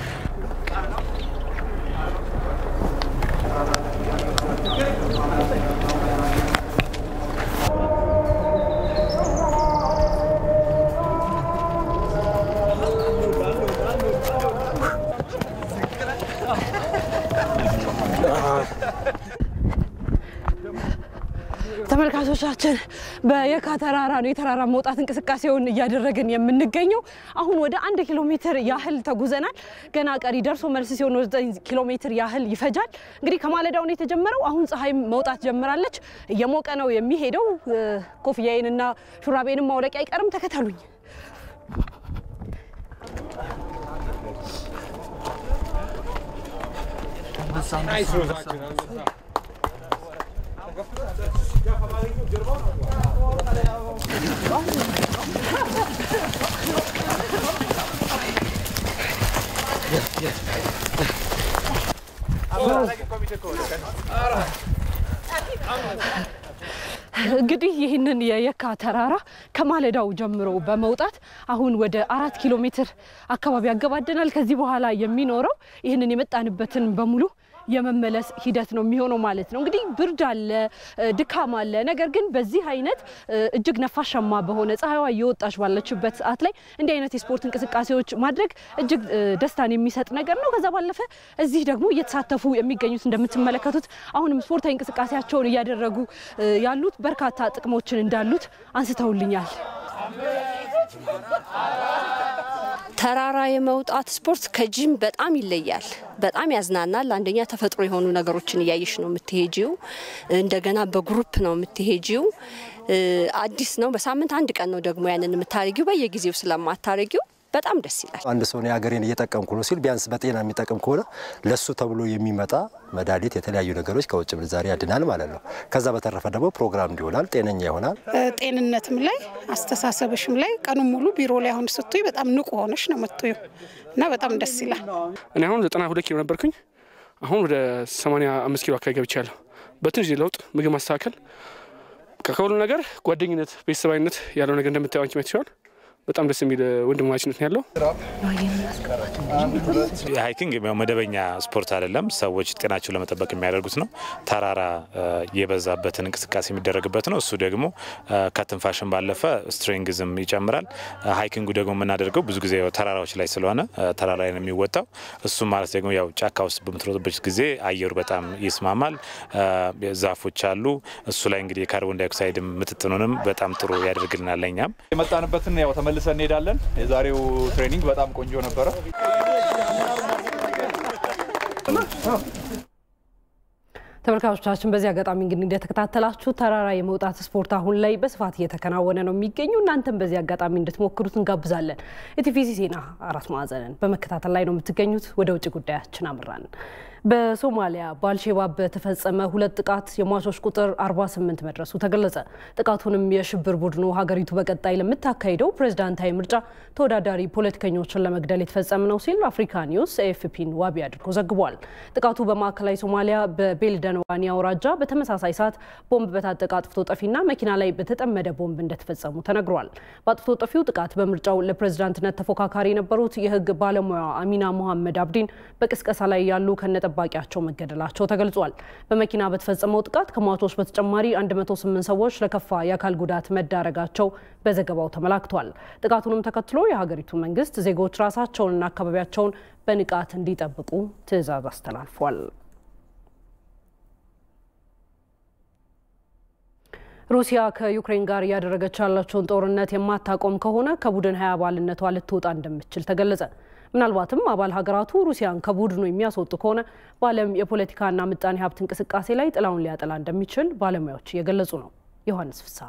ተመልካቾቻችን በየካ ተራራ ነው የተራራ መውጣት እንቅስቃሴውን እያደረግን የምንገኘው። አሁን ወደ አንድ ኪሎ ሜትር ያህል ተጉዘናል። ገና ቀሪ ደርሶ መልስ ሲሆን ወደ ዘጠኝ ኪሎ ሜትር ያህል ይፈጃል። እንግዲህ ከማለዳው ነው የተጀመረው። አሁን ፀሐይ መውጣት ጀምራለች። እየሞቀ ነው የሚሄደው። ኮፍያዬንና ሹራቤንም ማውለቅ አይቀርም። ተከተሉኝ። እንግዲህ ይህንን የየካ ተራራ ከማለዳው ጀምሮ በመውጣት አሁን ወደ አራት ኪሎ ሜትር አካባቢ ያገባደናል። ከዚህ በኋላ የሚኖረው ይህንን የመጣንበትን በሙሉ የመመለስ ሂደት ነው የሚሆነው ማለት ነው። እንግዲህ ብርድ አለ፣ ድካም አለ። ነገር ግን በዚህ አይነት እጅግ ነፋሻማ በሆነ ፀሐይዋ እየወጣች ባለችበት ሰዓት ላይ እንዲህ አይነት የስፖርት እንቅስቃሴዎች ማድረግ እጅግ ደስታን የሚሰጥ ነገር ነው። ከዛ ባለፈ እዚህ ደግሞ እየተሳተፉ የሚገኙት እንደምትመለከቱት አሁንም ስፖርታዊ እንቅስቃሴያቸውን እያደረጉ ያሉት በርካታ ጥቅሞችን እንዳሉት አንስተውልኛል። ተራራ የመውጣት ስፖርት ከጂም በጣም ይለያል። በጣም ያዝናናል። አንደኛ ተፈጥሮ የሆኑ ነገሮችን እያየሽ ነው የምትሄጂው። እንደገና በግሩፕ ነው የምትሄጂው። አዲስ ነው። በሳምንት አንድ ቀን ነው ደግሞ ያንን የምታረጊው። በየጊዜው ስለማታረጊው በጣም ደስ ይላል። አንድ ሰው የሀገሬን እየጠቀምኩ ነው ሲል ቢያንስ በጤና የሚጠቅም ከሆነ ለሱ ተብሎ የሚመጣ መድኃኒት፣ የተለያዩ ነገሮች ከውጭ ምንዛሪ ያድናል ማለት ነው። ከዛ በተረፈ ደግሞ ፕሮግራም ይሆናል፣ ጤነኛ ይሆናል። ጤንነትም ላይ አስተሳሰብሽም ላይ ቀኑን ሙሉ ቢሮ ላይ አሁን ስትይ በጣም ንቁ ሆነሽ ነው የምትዩ እና በጣም ደስ ይላል። እኔ አሁን ዘጠና ሁለት ኪሎ ነበርኩኝ። አሁን ወደ ሰማንያ አምስት ኪሎ አካባቢ ገብቻለሁ። በትንሽ ለውጥ ምግብ ማስተካከል ከሁሉ ነገር ጓደኝነት፣ ቤተሰባዊነት ያለው ነገር እንደምታየው አንቺ ሲሆን በጣም ደስ የሚል ወንድማማችነት ነው ያለው። ሃይኪንግ መደበኛ ስፖርት አይደለም። ሰዎች ጤናቸውን ለመጠበቅ የሚያደርጉት ነው። ተራራ የበዛበትን እንቅስቃሴ የሚደረግበት ነው። እሱ ደግሞ ከትንፋሽን ባለፈ ስትሬንግዝም ይጨምራል። ሃይኪንጉ ደግሞ የምናደርገው ብዙ ጊዜ ተራራዎች ላይ ስለሆነ ተራራ ላይ ነው የሚወጣው። እሱ ማለት ደግሞ ያው ጫካ ውስጥ በምትሮጥበት ጊዜ አየሩ በጣም ይስማማል። ዛፎች አሉ። እሱ ላይ እንግዲህ የካርቦን ዳይኦክሳይድ ምጥጥኑንም በጣም ጥሩ ያደርግልናል። ለኛም የመጣንበትን ያው ተመልሰን እንሄዳለን። የዛሬው ትሬኒንግ በጣም ቆንጆ ነበረ። ተመልካቾቻችን በዚህ አጋጣሚ እንግዲህ እንደተከታተላችሁ ተራራ የመውጣት ስፖርት አሁን ላይ በስፋት እየተከናወነ ነው የሚገኙ። እናንተም በዚህ አጋጣሚ እንድትሞክሩት እንጋብዛለን። የቲቪሲ ዜና አራት ማዕዘንን በመከታተል ላይ ነው የምትገኙት። ወደ ውጭ ጉዳያችን አምራን። በሶማሊያ በአልሼባብ በተፈጸመ ሁለት ጥቃት የሟቾች ቁጥር 48 መድረሱ ተገለጸ። ጥቃቱንም የሽብር ቡድኑ ሀገሪቱ በቀጣይ ለምታካሂደው ፕሬዝዳንታዊ ምርጫ ተወዳዳሪ ፖለቲከኞችን ለመግደል የተፈጸመ ነው ሲል አፍሪካ ኒውስ ኤኤፍፒን ዋቢ አድርጎ ዘግቧል። ጥቃቱ በማዕከላዊ ሶማሊያ በቤልደንዋኒ አውራጃ በተመሳሳይ ሰዓት ቦምብ በታጠቀ አጥፍቶ ጠፊና መኪና ላይ በተጠመደ ቦምብ እንደተፈጸሙ ተነግሯል። በአጥፍቶ ጠፊው ጥቃት በምርጫው ለፕሬዝዳንትነት ተፎካካሪ የነበሩት የህግ ባለሙያ አሚና ሞሐመድ አብዲን በቅስቀሳ ላይ ያሉ ከነ ጠባቂያቸው መገደላቸው ተገልጿል። በመኪና በተፈጸመው ጥቃት ከሟቾች በተጨማሪ 108 ሰዎች ለከፋ የአካል ጉዳት መዳረጋቸው በዘገባው ተመላክቷል። ጥቃቱንም ተከትሎ የሀገሪቱ መንግስት ዜጎች ራሳቸውንና አካባቢያቸውን በንቃት እንዲጠብቁ ትዕዛዝ አስተላልፏል። ሩሲያ ከዩክሬን ጋር እያደረገች ያላቸውን ጦርነት የማታቆም ከሆነ ከቡድን ሀያ አባልነቷ ልትወጣ እንደምትችል ተገለጸ። ምናልባትም አባል ሀገራቱ ሩሲያን ከቡድኑ የሚያስወጡ ከሆነ በዓለም የፖለቲካና ምጣኔ ሀብት እንቅስቃሴ ላይ ጥላውን ሊያጠላ እንደሚችል ባለሙያዎች እየገለጹ ነው። ዮሐንስ ፍስሐ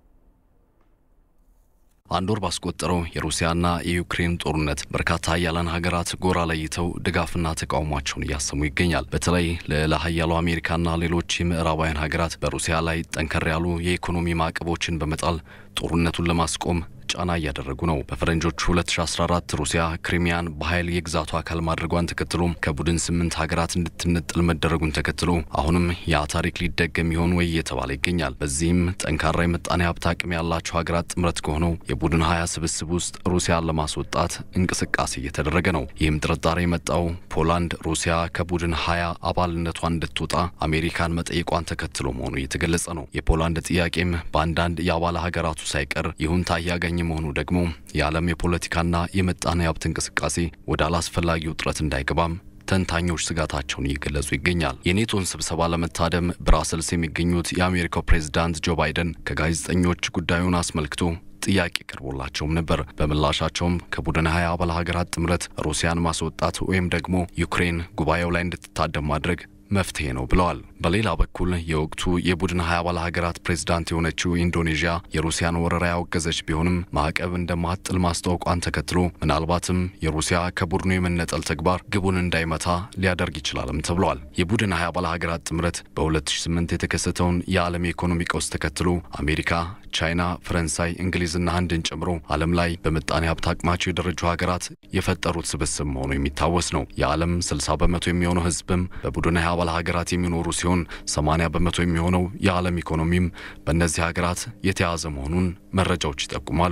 አንድ ወር ባስቆጠረው የሩሲያና የዩክሬን ጦርነት በርካታ ሀያላን ሀገራት ጎራ ለይተው ድጋፍና ተቃውሟቸውን እያሰሙ ይገኛል። በተለይ ልዕለ ሀያሉ አሜሪካና ሌሎች የምዕራባውያን ሀገራት በሩሲያ ላይ ጠንከር ያሉ የኢኮኖሚ ማዕቀቦችን በመጣል ጦርነቱን ለማስቆም ጫና እያደረጉ ነው። በፈረንጆቹ 2014 ሩሲያ ክሪሚያን በኃይል የግዛቱ አካል ማድረጓን ተከትሎ ከቡድን ስምንት ሀገራት እንድትነጥል መደረጉን ተከትሎ አሁንም ያ ታሪክ ሊደገም ይሆን ወይ እየተባለ ይገኛል። በዚህም ጠንካራ የምጣኔ ሀብት አቅም ያላቸው ሀገራት ጥምረት ከሆነው የቡድን ሀያ ስብስብ ውስጥ ሩሲያን ለማስወጣት እንቅስቃሴ እየተደረገ ነው። ይህም ጥርጣሬ የመጣው ፖላንድ ሩሲያ ከቡድን ሀያ አባልነቷን እንድትወጣ አሜሪካን መጠየቋን ተከትሎ መሆኑ እየተገለጸ ነው። የፖላንድ ጥያቄም በአንዳንድ የአባል ሀገራቱ ሳይቀር ይሁንታ እያገኘ መሆኑ ደግሞ የዓለም የፖለቲካና የምጣኔ ሀብት እንቅስቃሴ ወደ አላስፈላጊ ውጥረት እንዳይገባም ተንታኞች ስጋታቸውን እየገለጹ ይገኛል። የኔቶን ስብሰባ ለመታደም ብራሰልስ የሚገኙት የአሜሪካው ፕሬዝዳንት ጆ ባይደን ከጋዜጠኞች ጉዳዩን አስመልክቶ ጥያቄ ቀርቦላቸውም ነበር። በምላሻቸውም ከቡድን ሀያ አባል ሀገራት ጥምረት ሩሲያን ማስወጣት ወይም ደግሞ ዩክሬን ጉባኤው ላይ እንድትታደም ማድረግ መፍትሄ ነው ብለዋል። በሌላ በኩል የወቅቱ የቡድን ሀያ አባል ሀገራት ፕሬዝዳንት የሆነችው ኢንዶኔዥያ የሩሲያን ወረራ ያወገዘች ቢሆንም ማዕቀብ እንደማትጥል ማስታወቋን ተከትሎ ምናልባትም የሩሲያ ከቡድኑ የመነጠል ተግባር ግቡን እንዳይመታ ሊያደርግ ይችላልም ተብሏል። የቡድን ሀያ አባል ሀገራት ጥምረት በ2008 የተከሰተውን የዓለም የኢኮኖሚ ቀውስ ተከትሎ አሜሪካ ቻይና፣ ፈረንሳይ፣ እንግሊዝና ህንድን ጨምሮ ዓለም ላይ በምጣኔ ሀብት አቅማቸው የደረጁ ሀገራት የፈጠሩት ስብስብ መሆኑ የሚታወስ ነው። የዓለም 60 በመቶ የሚሆነው ህዝብም በቡድን ሀያ አባል ሀገራት የሚኖሩ ሲሆን 80 በመቶ የሚሆነው የዓለም ኢኮኖሚም በእነዚህ ሀገራት የተያዘ መሆኑን መረጃዎች ይጠቁማሉ።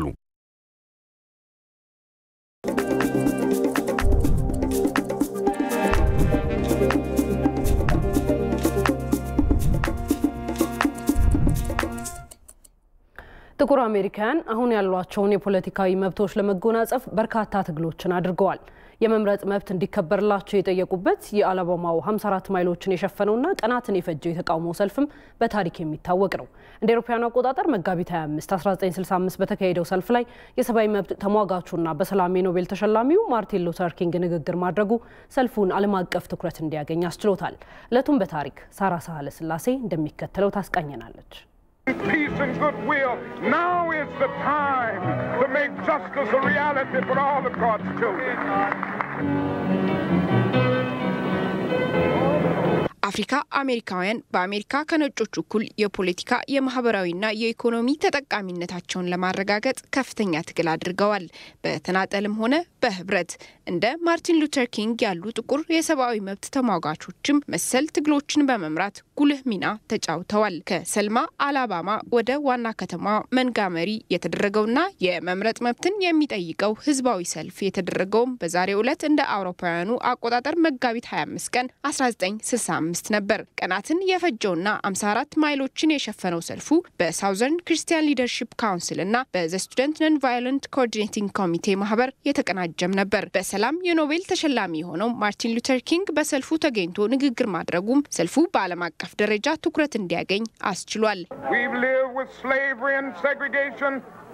ጥቁር አሜሪካውያን አሁን ያሏቸውን የፖለቲካዊ መብቶች ለመጎናጸፍ በርካታ ትግሎችን አድርገዋል። የመምረጥ መብት እንዲከበርላቸው የጠየቁበት የአላባማው 54 ማይሎችን የሸፈነውና ቀናትን የፈጀው የተቃውሞ ሰልፍም በታሪክ የሚታወቅ ነው። እንደ አውሮፓውያኑ አቆጣጠር መጋቢት 25 1965 በተካሄደው ሰልፍ ላይ የሰብአዊ መብት ተሟጋቹና በሰላም የኖቤል ተሸላሚው ማርቲን ሉተር ኪንግ ንግግር ማድረጉ ሰልፉን ዓለም አቀፍ ትኩረት እንዲያገኝ አስችሎታል። ዕለቱን በታሪክ ሳራ ሳህለ ስላሴ እንደሚከተለው ታስቃኘናለች። peace and goodwill. Now is the time to make justice a reality for all of God's children. አፍሪካ አሜሪካውያን በአሜሪካ ከነጮች እኩል የፖለቲካ የማህበራዊና የኢኮኖሚ ተጠቃሚነታቸውን ለማረጋገጥ ከፍተኛ ትግል አድርገዋል። በተናጠልም ሆነ በህብረት እንደ ማርቲን ሉተር ኪንግ ያሉ ጥቁር የሰብአዊ መብት ተሟጋቾችም መሰል ትግሎችን በመምራት ጉልህ ሚና ተጫውተዋል። ከሰልማ አላባማ ወደ ዋና ከተማ መንጋመሪ የተደረገውና የመምረጥ መብትን የሚጠይቀው ህዝባዊ ሰልፍ የተደረገውም በዛሬው ዕለት እንደ አውሮፓውያኑ አቆጣጠር መጋቢት 25 ቀን 1965 ነበር። ቀናትን የፈጀውና 54 ማይሎችን የሸፈነው ሰልፉ በሳውዘርን ክርስቲያን ሊደርሺፕ ካውንስል እና በዘ ስቱደንት ነን ቫዮለንት ኮኦርዲኔቲንግ ኮሚቴ ማህበር የተቀናጀም ነበር። በሰላም የኖቤል ተሸላሚ የሆነው ማርቲን ሉተር ኪንግ በሰልፉ ተገኝቶ ንግግር ማድረጉም ሰልፉ በዓለም አቀፍ ደረጃ ትኩረት እንዲያገኝ አስችሏል። We've lived with slavery and segregation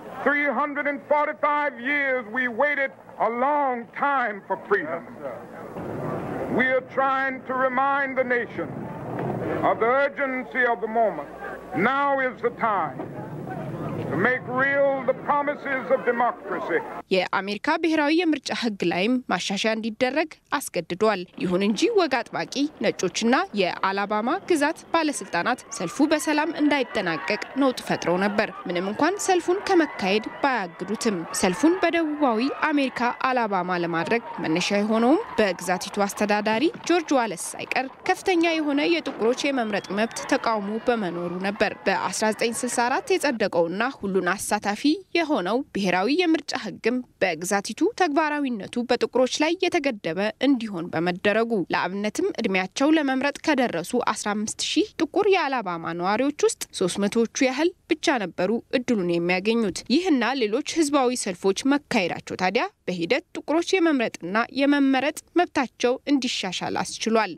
345 years. We waited a long time for freedom. We are trying to remind the nation of the urgency of the moment. Now is the time to make real the promises of democracy. የአሜሪካ ብሔራዊ የምርጫ ሕግ ላይም ማሻሻያ እንዲደረግ አስገድዷል። ይሁን እንጂ ወግ አጥባቂ ነጮችና የአላባማ ግዛት ባለስልጣናት ሰልፉ በሰላም እንዳይጠናቀቅ ነውጥ ፈጥረው ነበር። ምንም እንኳን ሰልፉን ከመካሄድ ባያግዱትም ሰልፉን በደቡባዊ አሜሪካ አላባማ ለማድረግ መነሻ የሆነውም በግዛቲቱ አስተዳዳሪ ጆርጅ ዋለስ ሳይቀር ከፍተኛ የሆነ የጥቁሮች የመምረጥ መብት ተቃውሞ በመኖሩ ነበር። በ1964 የጸደቀውና ሁሉን አሳታፊ የሆነው ብሔራዊ የምርጫ ሕግም በግዛቲቱ ተግባራዊነቱ በጥቁሮች ላይ የተገደበ እንዲሆን በመደረጉ ለአብነትም እድሜያቸው ለመምረጥ ከደረሱ 15 ሺህ ጥቁር የአላባማ ነዋሪዎች ውስጥ 300ዎቹ ያህል ብቻ ነበሩ እድሉን የሚያገኙት። ይህና ሌሎች ህዝባዊ ሰልፎች መካሄዳቸው ታዲያ በሂደት ጥቁሮች የመምረጥና የመመረጥ መብታቸው እንዲሻሻል አስችሏል።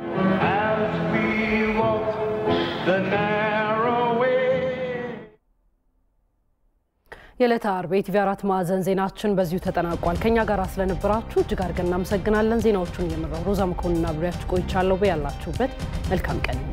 የዕለተ አርብ የኢቲቪ አራት ማዕዘን ዜናችን በዚሁ ተጠናቋል። ከእኛ ጋር ስለነበራችሁ እጅግ አድርገን እናመሰግናለን። ዜናዎቹን እየመራው ሮዛ መኮንንና ብሬያችሁ ቆይቻለሁ። በያላችሁበት መልካም ቀን